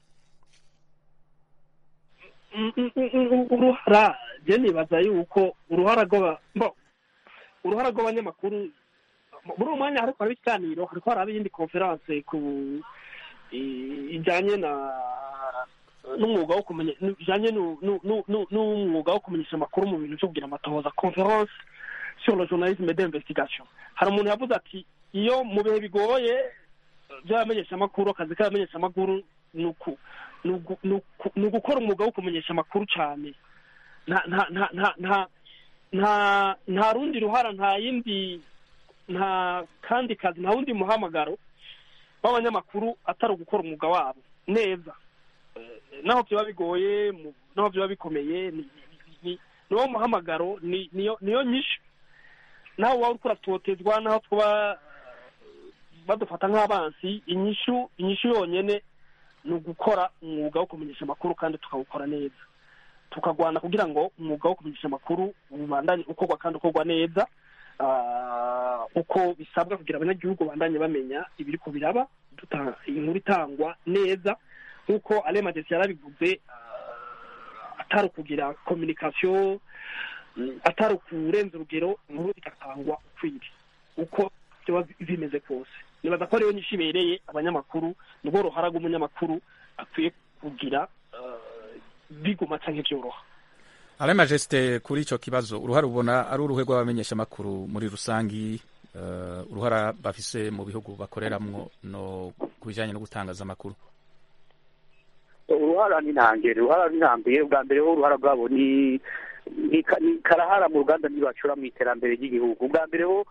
uruhara je nibaza yuko uruhara rw'aba uruhara rw'abanyamakuru muri uwo mwanya hariko haraba ikiganiro hariko haraba iyindi konferanse ku ijanye na n'umwuga wo kumenya ijanye n'umwuga wo kumenyesha amakuru mu bintu vyo kugira amatohoza conference sur le journalisme d'investigation hari umuntu yavuze ati iyo mu bihe bigoye vy'abamenyesha amakuru akazi k'abamenyesha amakuru ni uku ni ugukora umwuga wo kumenyesha amakuru cyane nta nta nta nta nta nta nta rundi ruhara nta yindi nta kandi kazi nta wundi muhamagaro w'abanyamakuru atari ugukora umwuga wabo neza naho byaba bigoye naho byaba bikomeye niwo muhamagaro niyo nyinshi naho waba uriko uratotezwa naho twaba badufata nk'abansi inyishu inyishu yonyene ni ugukora umwuga wo kumenyesha amakuru kandi tukawukora neza tukagwana kugira ngo umwuga wo kumenyesha amakuru ubandanye ukorwa kandi ukorwa neza uko bisabwa kugira abanyagihugu bandanye bamenya ibiri ku biraba inkuru itangwa neza nk'uko ale magesi yarabivuze atari ukugira kominikasiyo atari ukurenza urugero inkuru igatangwa ukwiriye uko byaba bimeze kose nibaza ko ariyo nyinshi ibereye abanyamakuru nibwo ruhara rw'umunyamakuru akwiye kugira biguma canke vyoroha ale majesite kuri ico kibazo uruhara ubona ari uruhe rw'abamenyesha amakuru muri rusangi uh, uruhara bafise mu bihugu bakoreramwo no ku bijanye no gutangaza amakuru uruhara ni ntangere uruhara ni ntambere ubwa mbere ho uruhara rwabo ni ni karahara mu ruganda ntibacura mu iterambere ry'igihugu ubwa mbere ho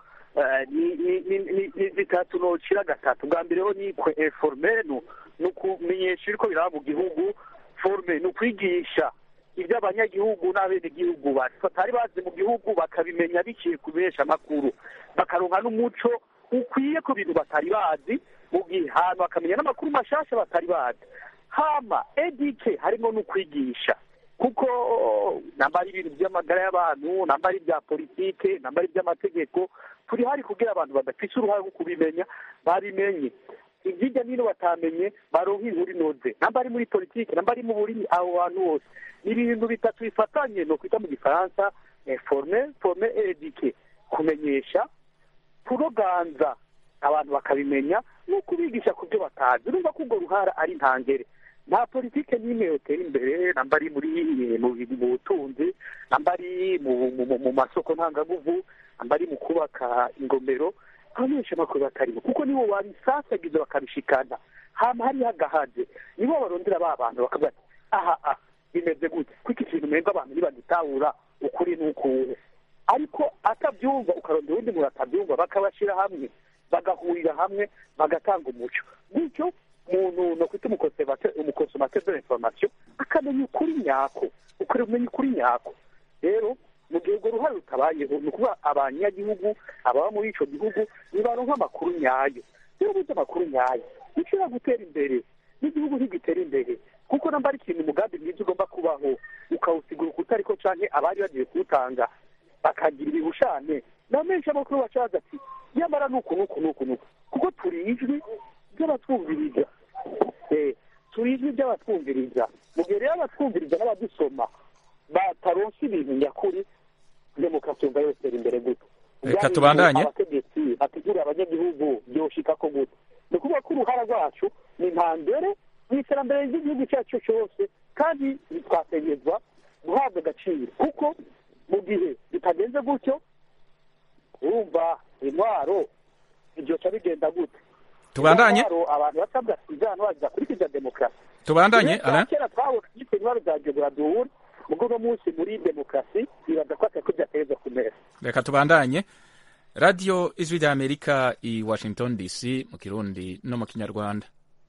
ni zitatu nocira gatatu bwa mbere ho ni informe ni ukumenyesha ibiko biraba mu gihugu forme ni ukwigisha ibyo abanyagihugu n'abenegihugu batari bazi mu gihugu bakabimenya biciye ku amakuru bakaronka n'umuco ukwiye ku bintu batari bazi mu gihe hantu bakamenya n'amakuru mashasha batari bazi hama edike harimo n'ukwigisha kuko namba ari ibintu by'amagara y'abantu namba ari ibya politike namba ari iby'amategeko turi hari kugira abantu badafise uruhare rwo kubimenya babimenye hirya n'ino batamenye baronka inkuru inoze namba ari muri politike namba ari mu burimi aho hantu hose ni ibintu bitatu bifatanye no kwita mu gifaransa forme forme edike kumenyesha kuroganza abantu bakabimenya no kubigisha ku byo batazi urumva ko urwo ruhara ari ntangere nta politike n'imwe yotera imbere namba ari muri mu butunzi namba ari mu masoko ntangaguvu namba ari mu kubaka ingomero abamenyesha amakuru batarimo kuko nibo babisasagiza bakabishikana hama hariho agahaze nibo barondera ba bantu bakavuga ati aha aha bimeze gute kuko ikintu umenga abantu ntibagitahura ukuri n'ukuwe ariko atabyumva ukarondera undi muntu atabyumva bakabashyira hamwe bagahurira hamwe bagatanga umuco bityo umuntu no kwita umukonsomateri de l'information akamenya ukuri nyako ukuri kumenya ukuri nyako rero mu gihe urwo ruhare rutabayeho ni ukuvuga abanyagihugu ababa muri ico gihugu nibaronka amakuru nyayo rero burya amakuru nyayo nishobora gutera imbere n'igihugu ntigitera imbere kuko namba ari ikintu umugambi mwiza ugomba kubaho ukawusigura ukutariko canke abari bagiye kuwutanga bakagira ibihushane na menshi amakuru bacaza ati nyamara nuku nuku nuku nuku kuko turi ijwi ry'abatwumviriza turi ijwi ry'abatwumviriza mu gihe rero abatwumviriza n'abadusoma bataronse ibintu nyakuri demokarasi yumva yotera imbere gute reka tubandanye abategetsi bategurira abanyagihugu byoshika ko gute ni ukuvuga ko uruhara rwacu ni ntambere mu iterambere ry'igihugu cyacu cyose kandi twategerezwa guhabwa agaciro kuko mu gihe bitagenze gutyo urumva intwaro ibyoca bigenda gute tubandanye abantu basabwa sigana baza kurikiza demokarasi tubandanye Rero kera twabona yitwa intwaro za geograduwuri ubwo uno munsi muri demokarasi bibaza ko atari ko byatereza ku meza reka tubandanye radiyo ijwi rya amerika i washington dc mu kirundi no mu kinyarwanda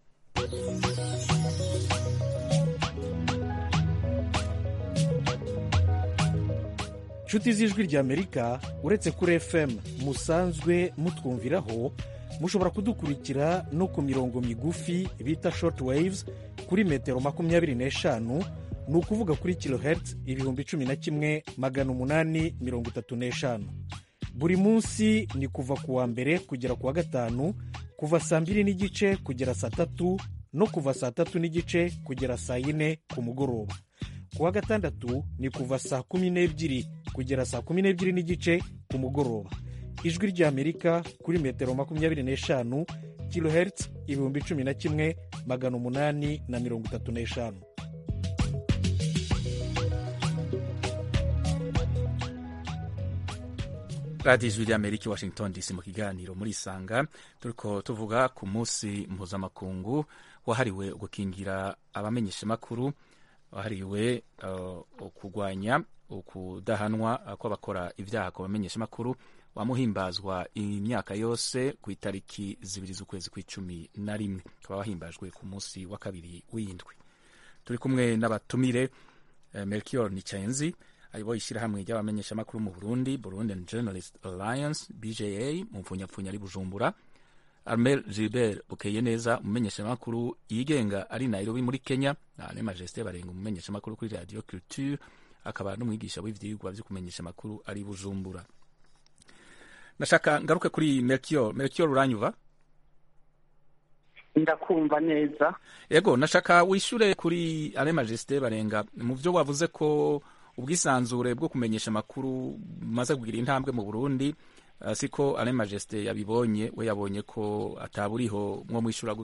inshuti z'ijwi rya amerika uretse kuri fm musanzwe mutwumviraho mushobora kudukurikira no ku mirongo migufi bita short waves kuri metero makumyabiri n'eshanu ni ukuvuga kuri kilohertz ibihumbi cumi na kimwe magana umunani mirongo itatu n'eshanu buri munsi ni kuva ku wa mbere kugera ku wa gatanu kuva saa mbiri n'igice kugera saa tatu no kuva saa tatu n'igice kugera saa yine ku mugoroba ku wa gatandatu ni kuva saa kumi n'ebyiri kugera saa kumi n'ebyiri n'igice ku mugoroba ijwi ry'amerika kuri metero makumyabiri n'eshanu kilohertz ibihumbi cumi na kimwe magana umunani na mirongo itatu n'eshanu radiyo ijwi rya amerika i washington dc mu kiganiro muri isanga turiko tuvuga ku munsi mpuzamakungu wahariwe gukingira abamenyeshamakuru wahariwe uh, kurwanya ukudahanwa kw'abakora ibyaha ku bamenyeshamakuru wamuhimbazwa imyaka yose ku itariki zibiri z'ukwezi kw'icumi na rimwe ukaba wahimbajwe ku munsi wa kabiri w'indwi turi kumwe n'abatumire uh, melchior nicayenzi ayoboye ishyirahamwe ry'abamenyeshamakuru mu burundi burundi journalist alliance bja mu mpfunyapfunya ari bujumbura armel gilbert bukeye neza umumenyeshamakuru yigenga ari nairobi muri kenya na ne majesté barenga umumenyeshamakuru kuri radio culture akaba n'umwigisha w'ivyigwa vyo kumenyesha amakuru ari bujumbura nashaka ngaruke kuri melchior melchior uranyuva ndakumva neza yego nashaka wishure kuri ale majesté barenga mu vyo wavuze ko ubwisanzure bwo kumenyesha amakuru bumaze kugira intambwe mu burundi uh, siko ale majesté yabibonye we yabonye ko ataburiho mwo mwishura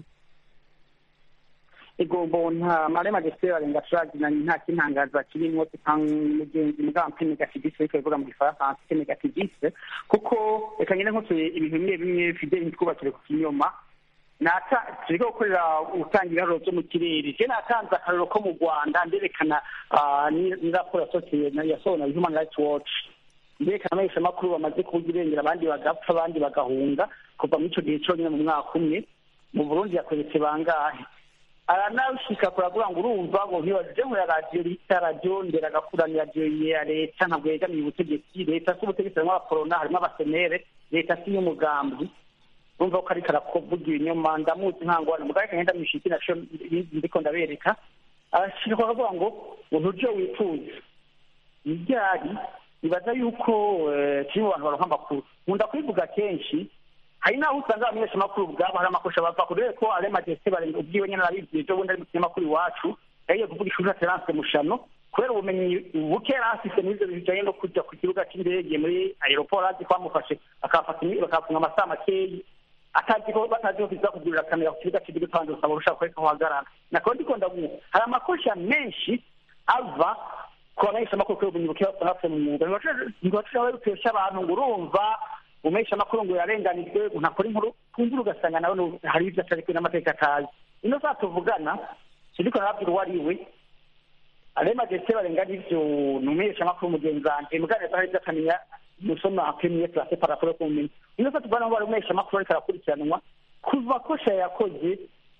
igombo nta mare majesté barenga turaginanye nta kintangaza kirimwo mugenzi mugabo mpe negativiste ariko bivuga mu gifaransa mpe negativiste kuko reka ngende nkosoye ibintu bimwe bimwe fideli ntitwubakire ku kinyoma turiko gukorera gutanga ibiharuro vyo mu kirere je natanze akarorero ko mu rwanda nderekana n'iraporo yasohowe na human rights watch nderekana abamenyeshamakuru bamaze kuvuga irengera abandi bagapfa abandi bagahunga kuva muri ico gihe conyine mu mwaka umwe mu burundi yakweretse bangahe aranashika kuravuga ngo urumva ngo ntibaje ngo ya radiyo bita radiyo nderagakura ni radiyo ya leta ntabwo yegamiye ubutegetsi leta si ubutegetsi harimwo abakorona harimwo abasenere leta si y'umugambi urumva ko ariko arakuvuga ibinyoma ndamuzi nkangwana mugabo reka ngenda mwishiki naco ndiko ndabereka arashika aravuga ngo ngo nturyo wifuza iryari nibaza yuko turi mu bantu baronka amakuru nkunda kubivuga kenshi hari n'aho usanga abamenyeshamakuru ubwabo hari amakosa bava kure ko ale majesté barenga ubwiwe nyene arabibwiye ejo bundi ari mu kinyamakuru iwacu yagiye kuvuga ishuri aterance mushano kubera ubumenyi buke yari afise muri ivyo bintu bijanye no kuja ku kibuga c'indege muri aeroport azi ko bamufashe bakafunga amasaha makeyi atazi ko batazi ko kiza kugurira kamera ku kibuga c'indege kandi usaba urushaka kureka uhagarara nako ndiko ndavuga hari amakosa menshi ava ku bamenyeshamakuru kubera ubumenyi buke basanga bafise mu mwuga ntibashobora bitesha abantu ngo urumva umesha amakuru ngo yarenganijwe ntakora inkuru twumvira ugasanga nawe hari ibyo atarikuwe n'amateka atazi ino saa tuvugana sindiko narabwira uwo ari we ale majesté barenga n'ivyo ni umesha amakuru mugenzi wanje muganira hari ibyo akamenya musoma premier classe par rapport ku bumenyi ino saa tuvugana ngo bari umesha amakuru ariko arakurikiranwa kuva kosha yakoze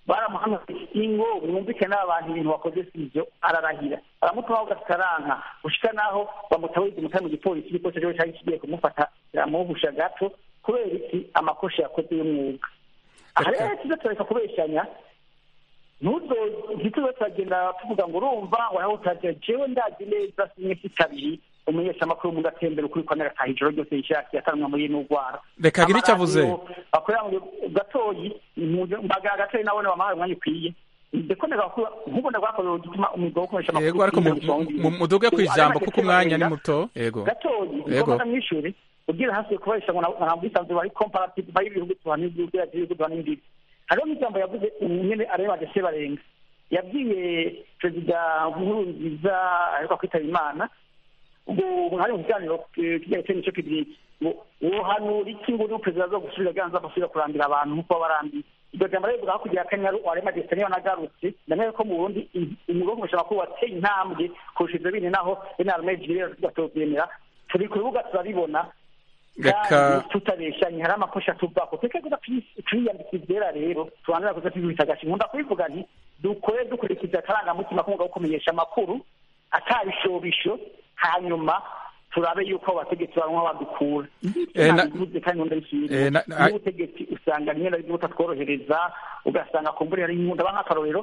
baramuhamya ingo mwumvikane n'abantu ibintu wakoze si ibyo ararahira aramutuma ugataranka gushika naho bamutawuriza umutari mu gipolisi igipolisi rero cyari kigiye kumufata kiramuhusha gato kubera iki amakosa yakoze y'umwuga aha rero tuze turareka kubeshyanya ntituze turagenda tuvuga ngo urumva ngo nawe utagira jewe ndazi neza kimwe si kabiri umunyeshamakuru mu gatembera ukuri kwa nagataha ijoro ryose yishakiye atanwa muri n'urwara reka agire icyo avuze bakorera mu gatoyi mbaga gatoyi nabone bamuhaye umwanya ukwiye ndeko ndagakura nk'ubu ndagwakorera gituma umwuga wo gukoresha amakuru yego ariko muduge ku ijambo kuko umwanya ni muto yego gatoyi yego mw'ishuri ugira hasi kubarisha ngo ntabwo isanzwe bari comparative bari ibihugu tuhana ibihugu tuhana imbibi hariho n'ijambo yavuze nyene areba agase barenga yabwiye perezida nkurunziza ariko kwitaba imana ubwo hari mu kiganiro kijyanye n'icyo kibiriki ngo wohanura iki ngo uri perezida zo gusubira ganza gusubira kurambira abantu nk'uko babarambiye iryo jambo rero rivuga hakurya ya kanyaru warema desita niyo nagarutse ndamenya ko mu burundi umwuga wo kumenyesha amakuru wateye intambwe kurusha ivyo bindi naho inarme jire gatovyemera turi ku rubuga turabibona reka tutabeshanye hari amakosa tuvako tweke kuza twiyambika ivyera rero tubanira kuza twibita agashi nkunda kubivuga nti dukore dukurikiza akarangamutima k'umwuga wo kumenyesha amakuru atabishobisho hanyuma turabe yuko abategetsi baronka badukura nabivuze kandi nkunda bishimye n'ubutegetsi usanga rimwe na rimwe butatworohereza ugasanga kumbura ari nkunda ba nk'akarorero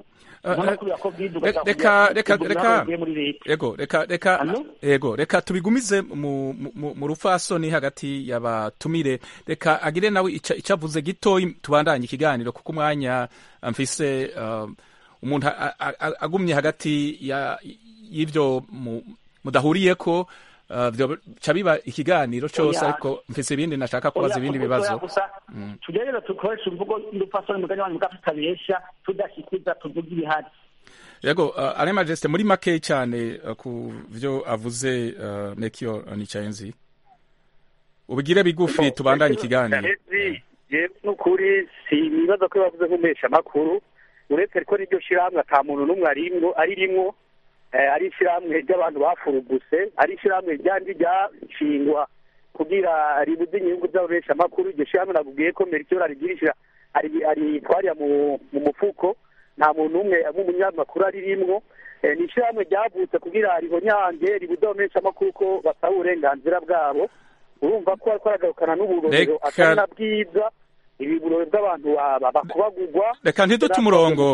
reka reka reka yego reka reka yego reka tubigumize mu mu rufasoni hagati y'abatumire reka agire nawe icyo avuze gitoyi tubandanye ikiganiro kuko umwanya mfise umuntu agumye hagati y'ibyo mudahuriyeko ca biba ikiganiro cyose ariko mfise ibindi nashaka kubaza ibindi bibazo tugerageza dukoresha imvugo y'urupfasoni mugani wanyu bwa tutabesha tudashikuza tuvuga ibihari yego ale majesite muri make cyane ku byo avuze nekiyo nicayenzi ubigire bigufi tubandanye ikiganiro n'ukuri si ibibazo ko bavuze nk'umuhesha amakuru uretse ko n'iryo shyirahamwe ata muntu n'umwe ari rimwo ari ishyirahamwe ry'abantu bafuruguse ari ishyirahamwe ryandi ryashingwa kugira ribuze inyungu z'ababesha amakuru iryo shyirahamwe nakubwiye ko merikiyoro arigirishira aritwarira mu mufuko nta muntu umwe nk'umunyamakuru ari rimwo ni ishyirahamwe ryavutse kugira ribonyange ribuze ababesha amakuru ko basaba uburenganzira bwabo urumva ko ariko aragarukana n'uburorero atari na bwiza ibi burore bw'abantu bakubagurwa reka ntidute umurongo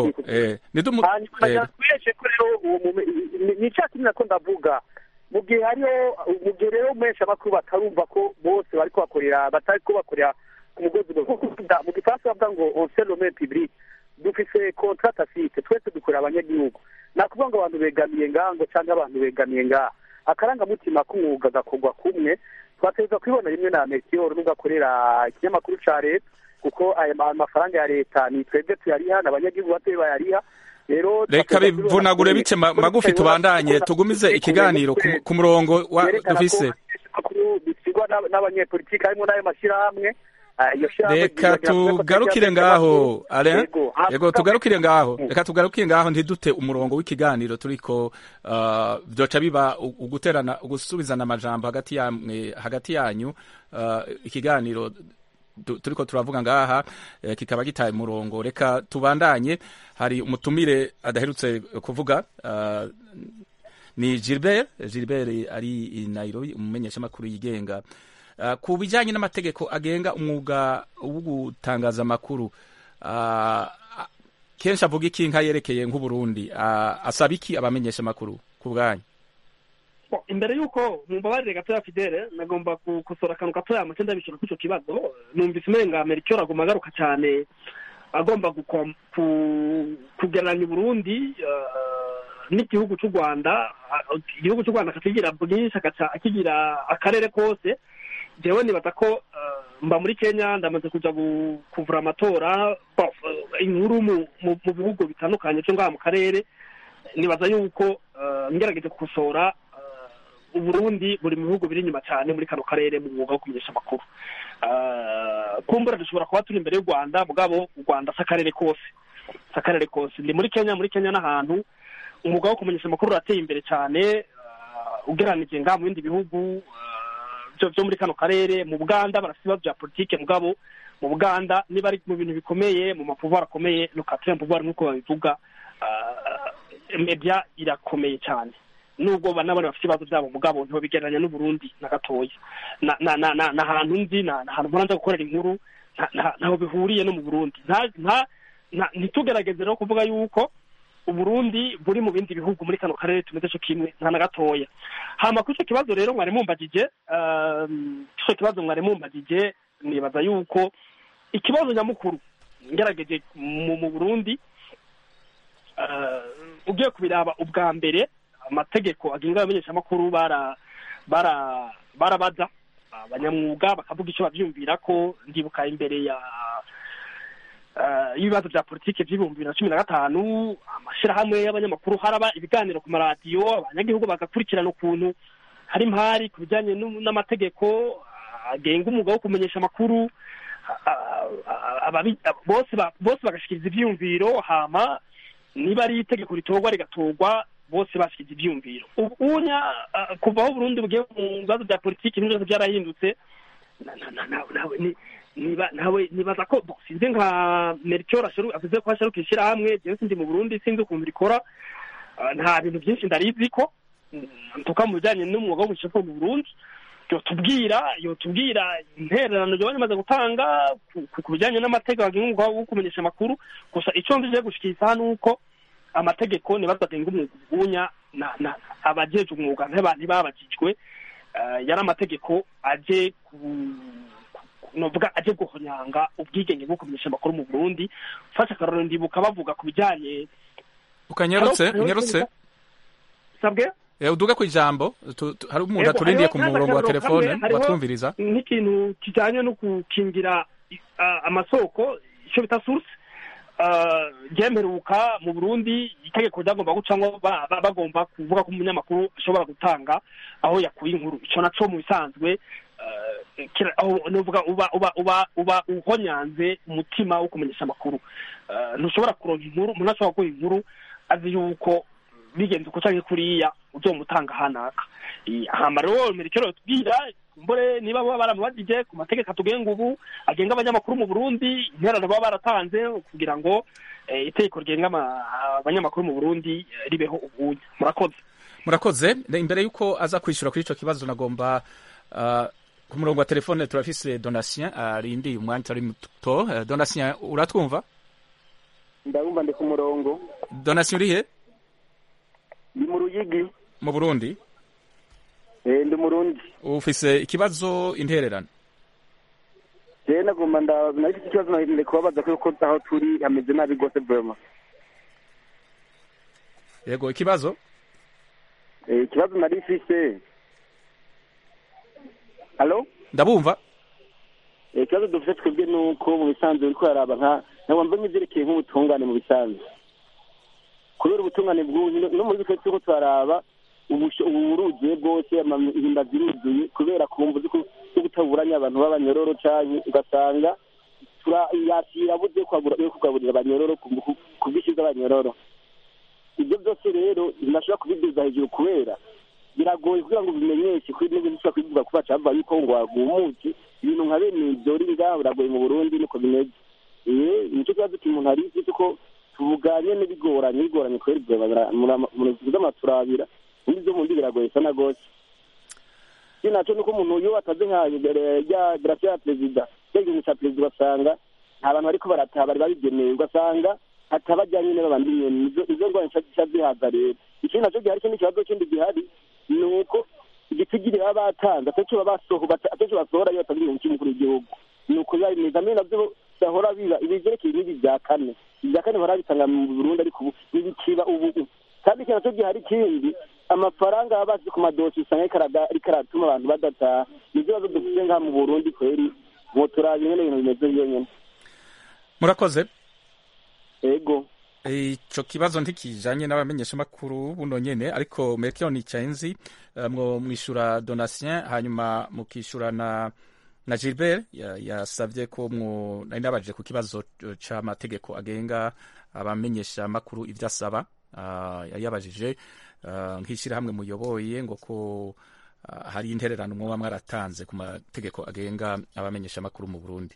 hanyuma tweshe ko rero ni cya kimwe nako ndavuga mu gihe hariho mu gihe rero umuhesha amakuru batarumva ko bose bari kubakorera batari kubakorera ku mugozi mu gifaransa bavuga ngo on se lome public dufise contrat tacite twese dukorera abanyagihugu nakuvuga ngo abantu begamiye ngaha ngo cyangwa abantu begamiye ngaha akarangamutima k'umwuga gakorwa kumwe twategereza kubibona rimwe na metiyoro n'ugakorera ikinyamakuru ca leta kuko aya mafaranga ya leta ni twebwe tuyariha n'abanyagihugu batoye bayariha rero reka bivunagure bice magufi tubandanye tugumize ikiganiro ku murongo wa dufise bisigwa n'abanyepolitiki harimo n'ayo mashyirahamwe reka tugarukire ngaho ale yego tugarukire ngaho reka tugarukire ngaho ntidute umurongo w'ikiganiro turiko byoca biba uguterana ugusubizana amajambo hagati yamwe hagati yanyu ikiganiro turiko turavuga ngaha kikaba gitaye umurongo reka tubandanye hari umutumire adaherutse kuvuga ni Gilbert Gilbert ari i Nairobi umumenyeshamakuru yigenga ku bijyanye n'amategeko agenga umwuga wo gutangaza amakuru kenshi avuga iki nka yerekeye nk'uburundi asaba iki abamenyesha amakuru ku bwanyu imbere y'uko mumbabarire gatoya fidele nagomba gukosora akantu gatoya amace ndabishura kuri icyo kibazo numvise umenga amerika agomba agaruka cyane agomba kugereranya uburundi n'igihugu cy'u rwanda igihugu cy'u rwanda akakigira bwinshi akigira akarere kose jewe nibaza ko mba muri kenya ndamaze kuja kuvura amatora inkuru mu bihugu bitandukanye cyo ngaha mu karere nibaza yuko ngerageje gukosora uburundi buri mu bihugu biri inyuma cyane muri kano karere mu mwuga wo kumenyesha amakuru kumbura dushobora kuba turi imbere y'u rwanda mugabo u rwanda si akarere kose si akarere kose ndi muri kenya muri kenya n'ahantu umwuga wo kumenyesha amakuru urateye imbere cyane ugereranije ngaha mu bindi bihugu byo byo muri kano karere mu buganda barafite ibibazo bya politike mugabo mu buganda niba ari mu bintu bikomeye mu mapuvuwari akomeye no katire puvuwari nk'uko babivuga ah, media irakomeye cyane nubwo banabona bafite ibibazo byabo mugabo ntibabigereranya n'uburundi na gatoya na na na na na ahantu nzi na na ahantu mpora nza gukorera inkuru nta- nta- ntaho bihuriye no mu burundi nta nta nta- ntitugerageze rero kuvuga yuko uburundi buri mu bindi bihugu muri kano karere tumeze cyo kimwe nta na gatoya hama kuri icyo kibazo rero mwari mumbagije um, icyo kibazo mwari mumbagije nibaza yuko ikibazo nyamukuru ngerageje mu mu burundi uh, ugiye kubiraba ubwa mbere amategeko agenga abamenyeshamakuru bara bara barabaza abanyamwuga bakavuga icyo bavyumvira ko ndibuka imbere ya eh, y'ibibazo bya politike by'ibihumbi bibiri na cumi na gatanu amashyirahamwe y'abanyamakuru haraba ibiganiro ku maradiyo abanyagihugu bagakurikirana ukuntu hari impari ku bijyanye n'u- n'amategeko agenga umwuga wo kumenyesha amakuru a- a- ababi- bose ba- bose bagashikiriza ivyiyumviro hama niba ari itegeko ritorwa rigatorwa bose bashyize ibyumviro ubu unya ah, kuva aho Burundi bugiye mu bibazo bya politiki ibintu byose byarahindutse na- na- na- na- nawe ni- niba nawe nibaza ko bo, sinzi nka Melchior asheru avuze ko asheruka ishyirahamwe jewe sindi mu Burundi sinzi ukuntu rikora Ah, nta bintu byinshi ndarizi ko ntuka mu bijyanye n'umwuga wo gushaka mu Burundi yotubwira yotubwira intererano byo bamaze gutanga ku- ku- ku bijyanye n'amategeko agenga umwuga wo kumenyesha amakuru gusa icyo nzi gushikiriza hano uko amategeko nibaza agenga umwuga ubunya na na abajeje umwuga nteba ntibabajijwe eh, yari amategeko aje ku ku- novuga aje guhonyanga ubwigenge bwo kumenyesha amakuru mu Burundi fasha akarorero ndibuka bavuga ku bijyanye ukanyarutse Halo? unyarutse sabwe Eh, uduga ku ijambo tu- tu- hari umuntu Yego, aturindiye hariho ku kandi murongo wa akarorero telefone kamwe, hariho batwumviriza nk'ikintu kijyanye no gukingira ah, amasoko icyo bita source ah, ryemeruka mu burundi itegeko ryagomba gucamo ba- ba- bagomba kuvuga ko umunyamakuru ashobora gutanga aho yakuye inkuru icyo naco mu bisanzwe ah, kira- aho nuvuga uba uba uba uba uhonyanze umutima wo kumenyesha amakuru Ah, ntushobora kuronka inkuru umuntu ashobora kuguha inkuru azi yuko bigenze uko canke kuriya uzomutanga hanaka Eh, hama rero merekero tubwira mbore niba baba baramubajije ku mategeko atugenga ubu agenga abanyamakuru mu Burundi interano baba baratanze kugira ngo eh, itegeko rigenga ama- abanyamakuru mu Burundi eh, ribeho ubunya murakoze murakoze Ne- imbere y'uko aza kwishyura kuri icyo kibazo nagomba ah, ku murongo wa telefone turafise donatien arindiye umwanya utari muto Eh, donatien uratwumva ndabumva ndi ku murongo donatien urihe ndi mu ruyigi mu burundi eh ndi murundi ufise ikibazo intererano je nagomba nda nafite ikibazo nahinde kubabaza ko ko aho turi hameze nabi rwose vraiment yego ikibazo eh ikibazo nari mfise Allo ndabumva eh ikibazo dufite twebwe nuko mu bisanzwe uriko yaraba nka ntabwo mbona ivyerekeye nk'ubutungane mu bisanzwe kubera ubutungane bw'ubu no muri twe turiko turaraba ubusho- ubu buruzuye bwose amahimba ziruzuye kubera kumva uzi ko zo gutaburanya abantu b'abanyororo canke ugasanga tura- yakira buze kwagura- yo kugaburira abanyororo ku ku- ku bwinshi bw'abanyororo ibyo byose rero ntibashobora kubiduza hejuru kubera biragoye kugira ngo bimenyeshe kuri n'ibintu ushobora kubivuga kuba cava yuko ngo wagumuke ibintu nka bene ivyo uri ngaho biragoye mu burundi niko bimeze eh nicyo kibazo umuntu hari isi ko tuvuganye n'ibigoranye bigoranye kubera muvuze amaturabira undi byo mundi biragoye sana gose iki naco nuko umuntu iyo ataze nka imbere ya grafia ya perezida cya gihugu ca perezida ugasanga nta bantu bariko barataha bari babigenewe ugasanga hatabajyanye n'abandi nyene Nizo- izo ngwanya ca zihaza rero ikindi naco gihari ikindi kibazo kindi gihari ni uko igitigiri baba batanze akenshi baba basoho bata- akenshi basohora iyo batanze ibintu cy'umukuru w'igihugu ni uko biba bimeze amwe navyo bahora biba ibivyerekeye n'ibi bya kane ibya kane bahora bitanga mu burundi ariko ubu ntibikiba ubu kandi ikintu naco gihari ikindi amafaranga baba basize ku madosi usanga ariko araga- ariko aratuma abantu badataha nivyo bibazo dufite ngaha mu burundi kweri mwoturaba ingene ibintu bimeze vyonyene murakoze ego ico kibazo ntikijanye n'abamenyeshamakuru buno nyene ariko Melchior Nicayenzi eh, mwo mwishura Donatien hanyuma mukishura na na Gilbert ya- yasavye ko mwo nari nabajije ku kibazo eh, c'amategeko agenga abamenyeshamakuru ivyo asaba Ah, yari yabajije ah, nk'ishirahamwe muyoboye ngo ko ah, hari intererano mwoba mwaratanze ku mategeko agenga abamenyeshamakuru mu burundi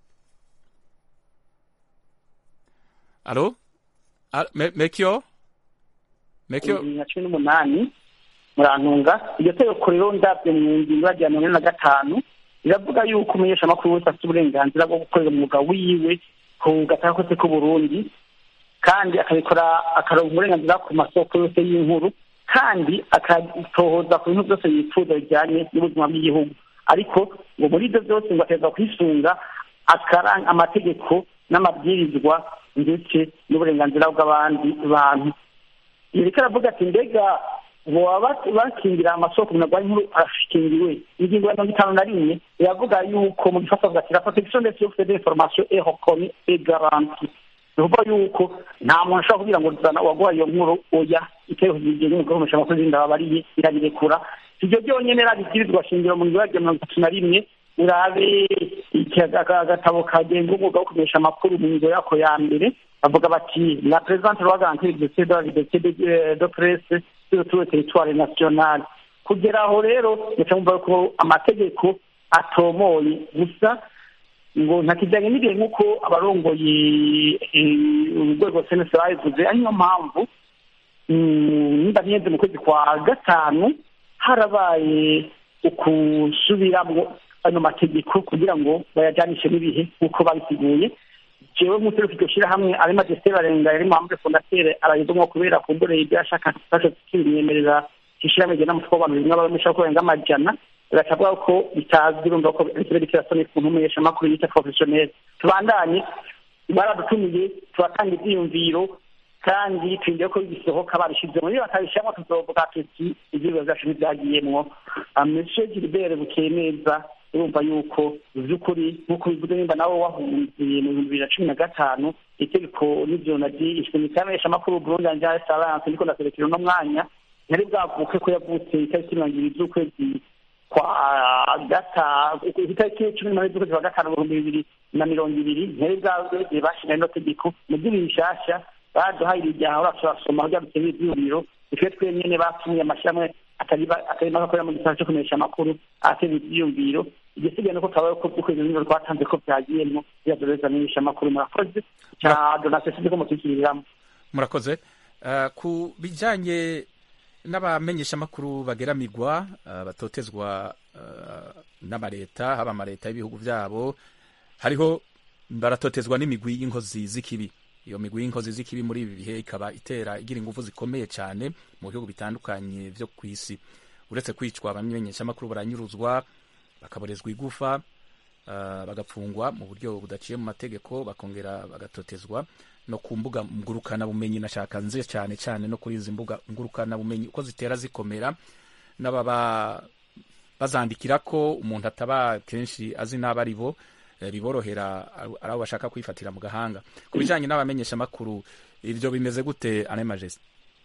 alo Al- Me- mekyo mekyo bibiri na cumi n'umunani murantunga iryo tegeko rero ndabyo mu ngingo ya mirongo ine na gatanu riravuga yuko umunyeshamakuru wese afite uburenganzira bwo gukorera umwuga wiwe ku gataka kose k'uburundi kandi akabikora akaronka uburenganzira ku masoko yose y'inkuru kandi akatohoza ku bintu byose yifuza bijyanye n'ubuzima bw'igihugu ariko ngo muri ibyo byose ngo aterwa kwisunga akaranga amategeko n'amabwirizwa ndetse n'uburenganzira bw'abandi bantu yereka aravuga ati mbega boba bakingira amasoko umuntu arwaye inkuru akingiwe ingingo ya mirongo itanu na rimwe iravuga yuko mu gifaransa bavuga ati la protection des sources d'information est reconnue et garantie ni ukuvuga yuko nta muntu ashobora kugira ngo zana uwaguha iyo nkuru oya iteye igihe n'umugore w'umusha amakuru zindi babariye irabirekura ibyo byonyine rabibwirizwa shingiro mu ngingo ya mirongo itatu na rimwe urabe agatabo kagenga umwuga wo kumenyesha amakuru mu ngingo yako ya mbere bavuga bati la présente loi garantit l'exercice de la liberté de, de presse sur tout le territoire national kugera aho rero muca mumva ko amategeko atomoye gusa ngo ntakijyanye n'igihe nk'uko abarongoye urwego senesi babivuze ari niyo mpamvu nimba ntiyenze mu kwezi kwa gatanu harabaye ukusubiramwo ano mategeko kugira ngo bayajyanishe n'ibihe nk'uko babisiguye jewe nk'uturuka iryo shyirahamwe ari majesite barenga yari muhamwe fondatere arayizomwo kubera kumbureye ibyo yashaka fashe kimwemerera ishyirahamwe rigena umutwe w'abantu rimwe abamesha ko barenga amajana bagaca avuga ko bitazwi urumva ko ikirere kirasoni ku ntumenyesha amakuru yita porofesiyoneri tubandanye baradutumiye turatanga ibyiyumviro kandi twinjiye ko bisohoka babishyize muri batabishyiramo tuzovuga tuti ibyiyumviro byacu ntibyagiyemwo monsieur gilbert bukeye neza urumva yuko by'ukuri nk'uko bivuze nimba nawe wahunze mu bihumbi bibiri na cumi na gatanu itegeko n'ibyo nagishwe mu itangazamakuru burundi anja esaranse ndiko ndaserekera uno mwanya ntari bwavuke ko yavutse itariki mirongo ibiri z'ukwezi kwa gatanu itariki cumi n'umunani z'ukwezi kwa gatanu ibihumbi bibiri na mirongo ibiri ntari bwagiye bashira ino tegeko mu by'ibiri bishasha baduhaye ibijyaha urashobora gusoma kugira ngo ibyiyumviro twe twenyene batumye amashyirahamwe atari make akorera mu gisata cyo kumenyesha amakuru ateza ibyiyumviro igisigaye nuko twabaye ko ukwezi n'ibiro twatanze ko byagiyemo biyadoreza amenyesha amakuru murakoze cya donasiyo sinzi ko mutukiriramo murakoze ku bijyanye n'abamenyeshamakuru bageramigwa batotezwa n'amaleta haba amaleta y'ibihugu byabo hariho baratotezwa n'imigwi y'inkozi z'ikibi iyo migwi y'inkozi z'ikibi muri ibi bihe ikaba itera igira ingufu zikomeye cyane mu bihugu bitandukanye byo ku isi uretse kwicwa abamenyeshamakuru baranyuruzwa bakaborezwa igufa bagapfungwa mu buryo budaciye mu mategeko bakongera bagatotezwa no ku mbuga ngurukanabumenyi nashaka nze cyane cyane no kuri izi mbuga ngurukanabumenyi uko zitera zikomera n'ababa bazandikira ko umuntu ataba kenshi azi n'abo ari bo biborohera ari abo bashaka kwifatira mu gahanga ku bijyanye n'abamenyeshamakuru ibyo bimeze gute ane majesite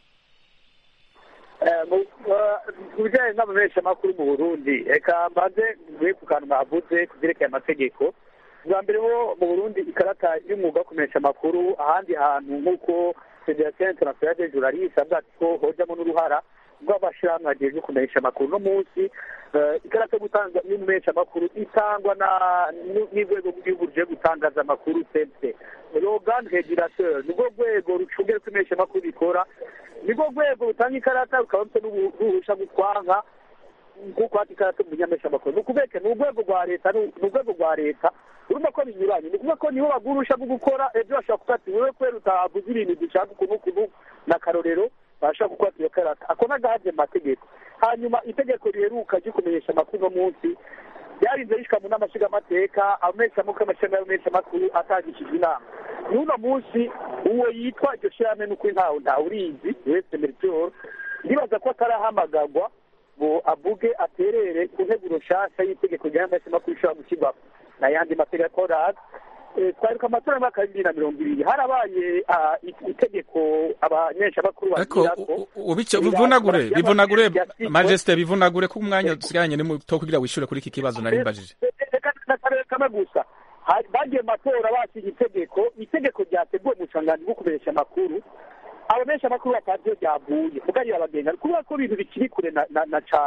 ku bijyanye n'abamenyeshamakuru mu burundi reka mbanze mvuye ku kantu bavuze ku byerekeye amategeko bwa mbere ho mu burundi ikarata y'umwuga wo kumenyesha amakuru ahandi hantu nk'uko federasiyo interinasiyonali de juraliste avuga ati ko hojyamo n'uruhara rw'amashyirahamwe agejwe kumenyesha amakuru uno munsi ikarita yo gutanga y'umumenyesha amakuru itangwa n'urwego rw'igihugu ruje gutangaza amakuru sense rogani regirateur nirwo rwego rucungera uko imenyesha amakuru bikora nirwo rwego rutanga ikarata rukaba rufite n'uruhusha gutwanga nk'uko hati ikarata mu nyameshamakuru ni ukubeke ni urwego rwa leta ni urwego rwa leta urumva ko binyuranye ni ukuvuga ko niho bagurusha bwo gukora ejo bashobora kuvuga ati wowe kubera utavuze ibintu dushaka ukuntu ukuntu na karorero bashobora gukora iyo karata ako n'agahabye mu mategeko hanyuma itegeko riheruka ryo kumenyesha amakuru uno munsi ryarinze rishika mu nama nshingamateka abamenyeshamakuru amashami y'abamenyeshamakuru atangishijwe inama n'uno munsi uwo yitwa iryo shyirahamwe n'ukuri ntawe ntawurizi wese meritor ndibaza ko atarahamagagwa ngo avuge aterere ku nteguro nshasha y'itegeko ry'abamenyeshamakuru ishobora gushyirwaho n'ayandi mategeko raza twaruka amatora y'umwaka w'ibibiri na mirongo ibiri harabaye itegeko abanyeshamakuru bagirako bivunagure bivunagure majesite bivunagure ko umwanya dusigaranye ni muto kugira wishyure kuri iki kibazo nari mbajije kamwe gusa bagiye mu matora basinya itegeko itegeko ryateguwe mu bucanganzi bwo kumenyesha amakuru abamenyesha amakuru batazi iyo ryavuye mugari abagenga kubera ko ibintu bikiri kure na cane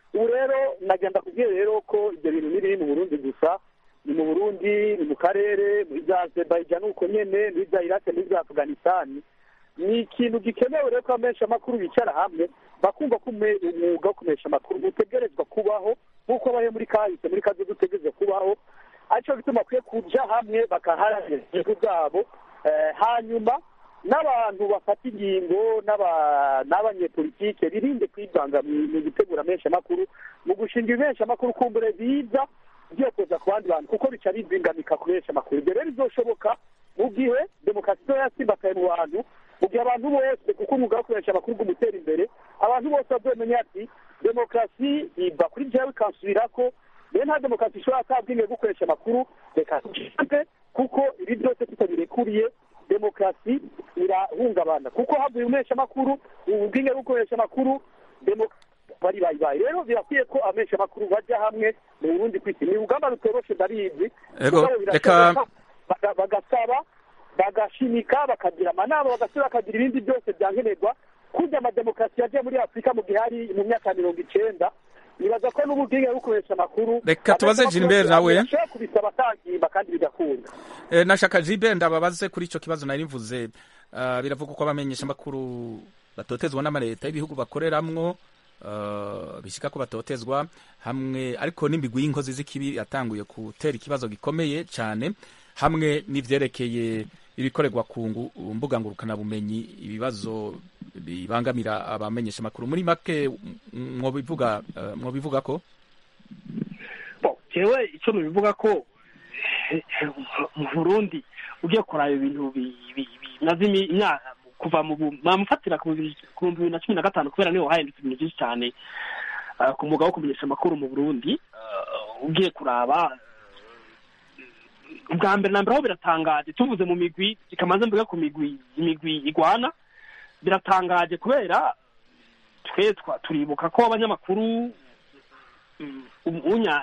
ubu rero nagenda kubwira rero ko ibyo bintu ntibiri mu burundi gusa ni mu burundi ni mu karere muri za azerbaijan uko nyene muri za irake muri za afghanistan ni ikintu gikenewe rero ko abamenyesha amakuru bicara hamwe bakumva ko ume- umwuga wo kumenyesha amakuru utegerezwa kubaho nk'uko abaye muri kahise muri kazi utegerezwa kubaho aricyo bituma bakwiye kuja hamwe bakaharanira inyungu zabo Eh, hanyuma n'abantu bafata ingingo n'aba- n'abanyepolitike birinde kwivanga mu mu gutegura ameshamakuru mu gushinga ibeshamakuru kumbure biza ugiye kuza ku bandi bantu kuko bica bizingamika ku beshamakuru ibyo rero bizoshoboka mu gihe demokarasi izo yasimbakaye mu bantu mu gihe abantu bose kuko umwuga wo kumenyesha amakuru ugumutera imbere abantu bose bazomenya ati demokarasi iva kuri jewe ikansubirako rero nta demokarasi ishobora atabwinge gukoresha amakuru reka tujipe kuko ibi byose tutabirekuriye demokarasi irahungabana kuko havuye umesha amakuru ubwinge bwo gukoresha amakuru demokarasi bari bayibaye rero birakwiye ko amesha amakuru bajya hamwe mu burundi kwisi ni urugamba rutoroshe ndabizi Ego, mugabo reka- birashoboka, baga- bagasaba bagashimika bakagira amanama bagasaba bakagira ibindi byose byankenerwa kurya amademokarasi yagiye muri afurika mu gihe hari mu myaka ya mirongo icenda nibaza ko n'ububwinge bwo gukoresha amakuru Reka tubaze amesha Gilbert amakuru nawe. ashobora kubisaba atangimba kandi bigakunda Eh, nashaka jibe ndababaze kuri ico kibazo nari mvuze uh, biravuga ko abamenyesha amakuru batotezwa n'amaleta y'ibihugu bakoreramwo uh, bishika ko batotezwa hamwe ariko n'imigwi y'inkozi z'ikibi yatanguye gutera ikibazo gikomeye cane hamwe n'ivyerekeye ibikorerwa ku ngu- mbuga ngurukanabumenyi ibibazo bibangamira abamenyesha amakuru muri make m- mwobivuga uh, mwobivuga ko Bon, jewe icyo nubivuga ko eh, mu burundi ugiye kuraba ibintu bi- bi- bi- bimaze imi- imyaka kuva mu bu- bamufatira ku bihumbi ku bihumbi bibiri na cumi na gatanu kubera niho hahindutse ibintu byinshi cyane ah, ku mwuga wo kumenyesha amakuru mu burundi Ah, ugiye kuraba ubwa mbere na mbere aho biratangaje tuvuze mu migwi ikamanza mvuga ku migwi imigwi igwana biratangaje kubera twe twa- turibuka ko abanyamakuru mm, unya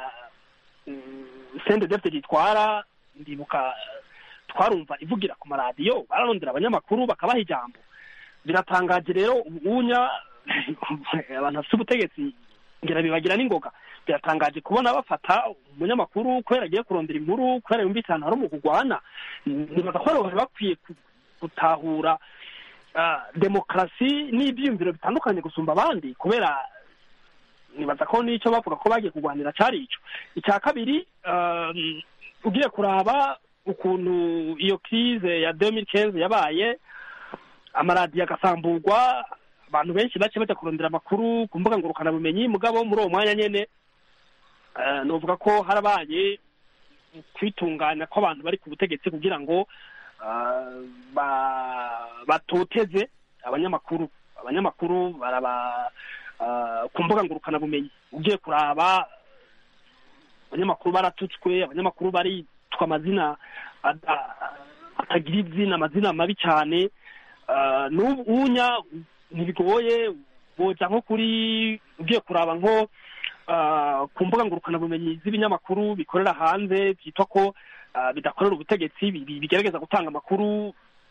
sende defte gitwara ndibuka twarumva ivugira ku maradiyo bararondera abanyamakuru bakabaha ijambo biratangaje rero ubunya abantu bafite ubutegetsi ngira bibagira n'ingoga biratangaje kubona bafata umunyamakuru kubera agiye kurondera inkuru kubera yumvise ahantu hari umukugwana nibaza ko bari bakwiye ku- gutahura ah, demokarasi n'ibyiyumviro bitandukanye gusumba abandi kubera nibaza ko n'icyo bavuga ko bagiye kurwanira cyari ico icya kabiri um, ugiye kuraba ukuntu iyo crise ya 2015 yabaye amaradiyo agasamburwa abantu benshi bace bajya kurondera amakuru ku mbuga ngurukanabumenyi mugabo muri uwo mwanya nyene eh, novuga ko harabaye kwitunganya kw'abantu bari ku butegetsi kugira ngo ah, ba- batoteze abanyamakuru abanyamakuru baraba ah, ku mbuga ngurukanabumenyi ugiye kuraba abanyamakuru baratutswe abanyamakuru baritwa amazina ada- atagira izina amazina mabi cyane Ah, n'ubu unya ntibigoye boja nko kuri ugiye kuraba nko ah, ku mbuga ngurukanabumenyi z'ibinyamakuru bikorera hanze byitwa ko ah, bidakorera ubutegetsi bi- bi- bigerageza gutanga amakuru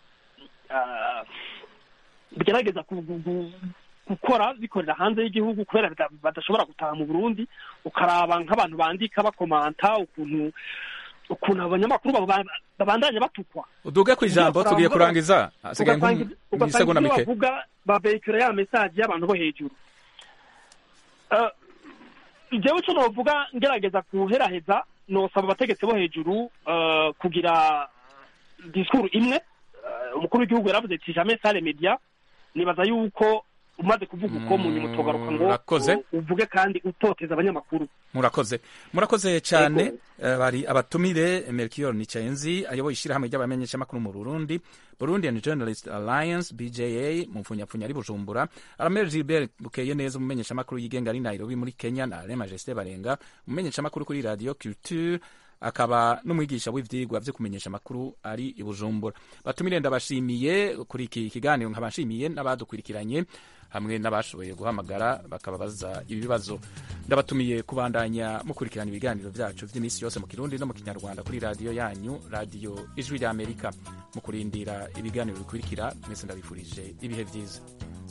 ah, bigerageza ku- gu- gu- gukora bikorera hanze y'igihugu kubera bida- badashobora gutaha mu burundi ukaraba nk'abantu bandika bakomanta ukuntu ukuntu abanyamakuru baba- babandanya batukwa uduge ku ijambo Ugiye tugiye kuraba- kurangiza hasigaye ugasanga nk'isegonda ibyo mike bavuga babekura ya mesaje y'abantu bo hejuru Eh, jewe ico novuga ngerageza kuheraheza nosaba abategetsi bo hejuru eh, kugira disikuru imwe Eh, umukuru w'igihugu yaravuze ati jamais sale media nibaza yuko umaze kuvuga uko mu nyuma utogaruka ngo Murakoze. u- uvuge kandi utoteza abanyamakuru murakoze murakoze cyane Eh, bari abatumire melchior nicayenzi ayoboye ishyirahamwe ry'abamenyeshamakuru mu burundi burundian journalist alliance bja mu mfunyapfunya ari bujumbura aramere gilbert bukeye neza umumenyeshamakuru yigenga ari nairobi muri kenya na ale majesté barenga umumenyeshamakuru kuri radio culture akaba n'umwigisha w'ivyigwa vyo kumenyesha amakuru ari i bujumbura batumire ndabashimiye kuri iki kiganiro nkabashimiye n'abadukurikiranye hamwe n'abashoboye guhamagara bakababaza ibibazo ndabatumiye kubandanya mukurikirana ibiganiro byacu by'iminsi yose mu kirundi no mu kinyarwanda kuri radiyo yanyu radiyo ijwi ry'amerika mu kurindira ibiganiro bikurikira mwese ndabifurije ibihe byiza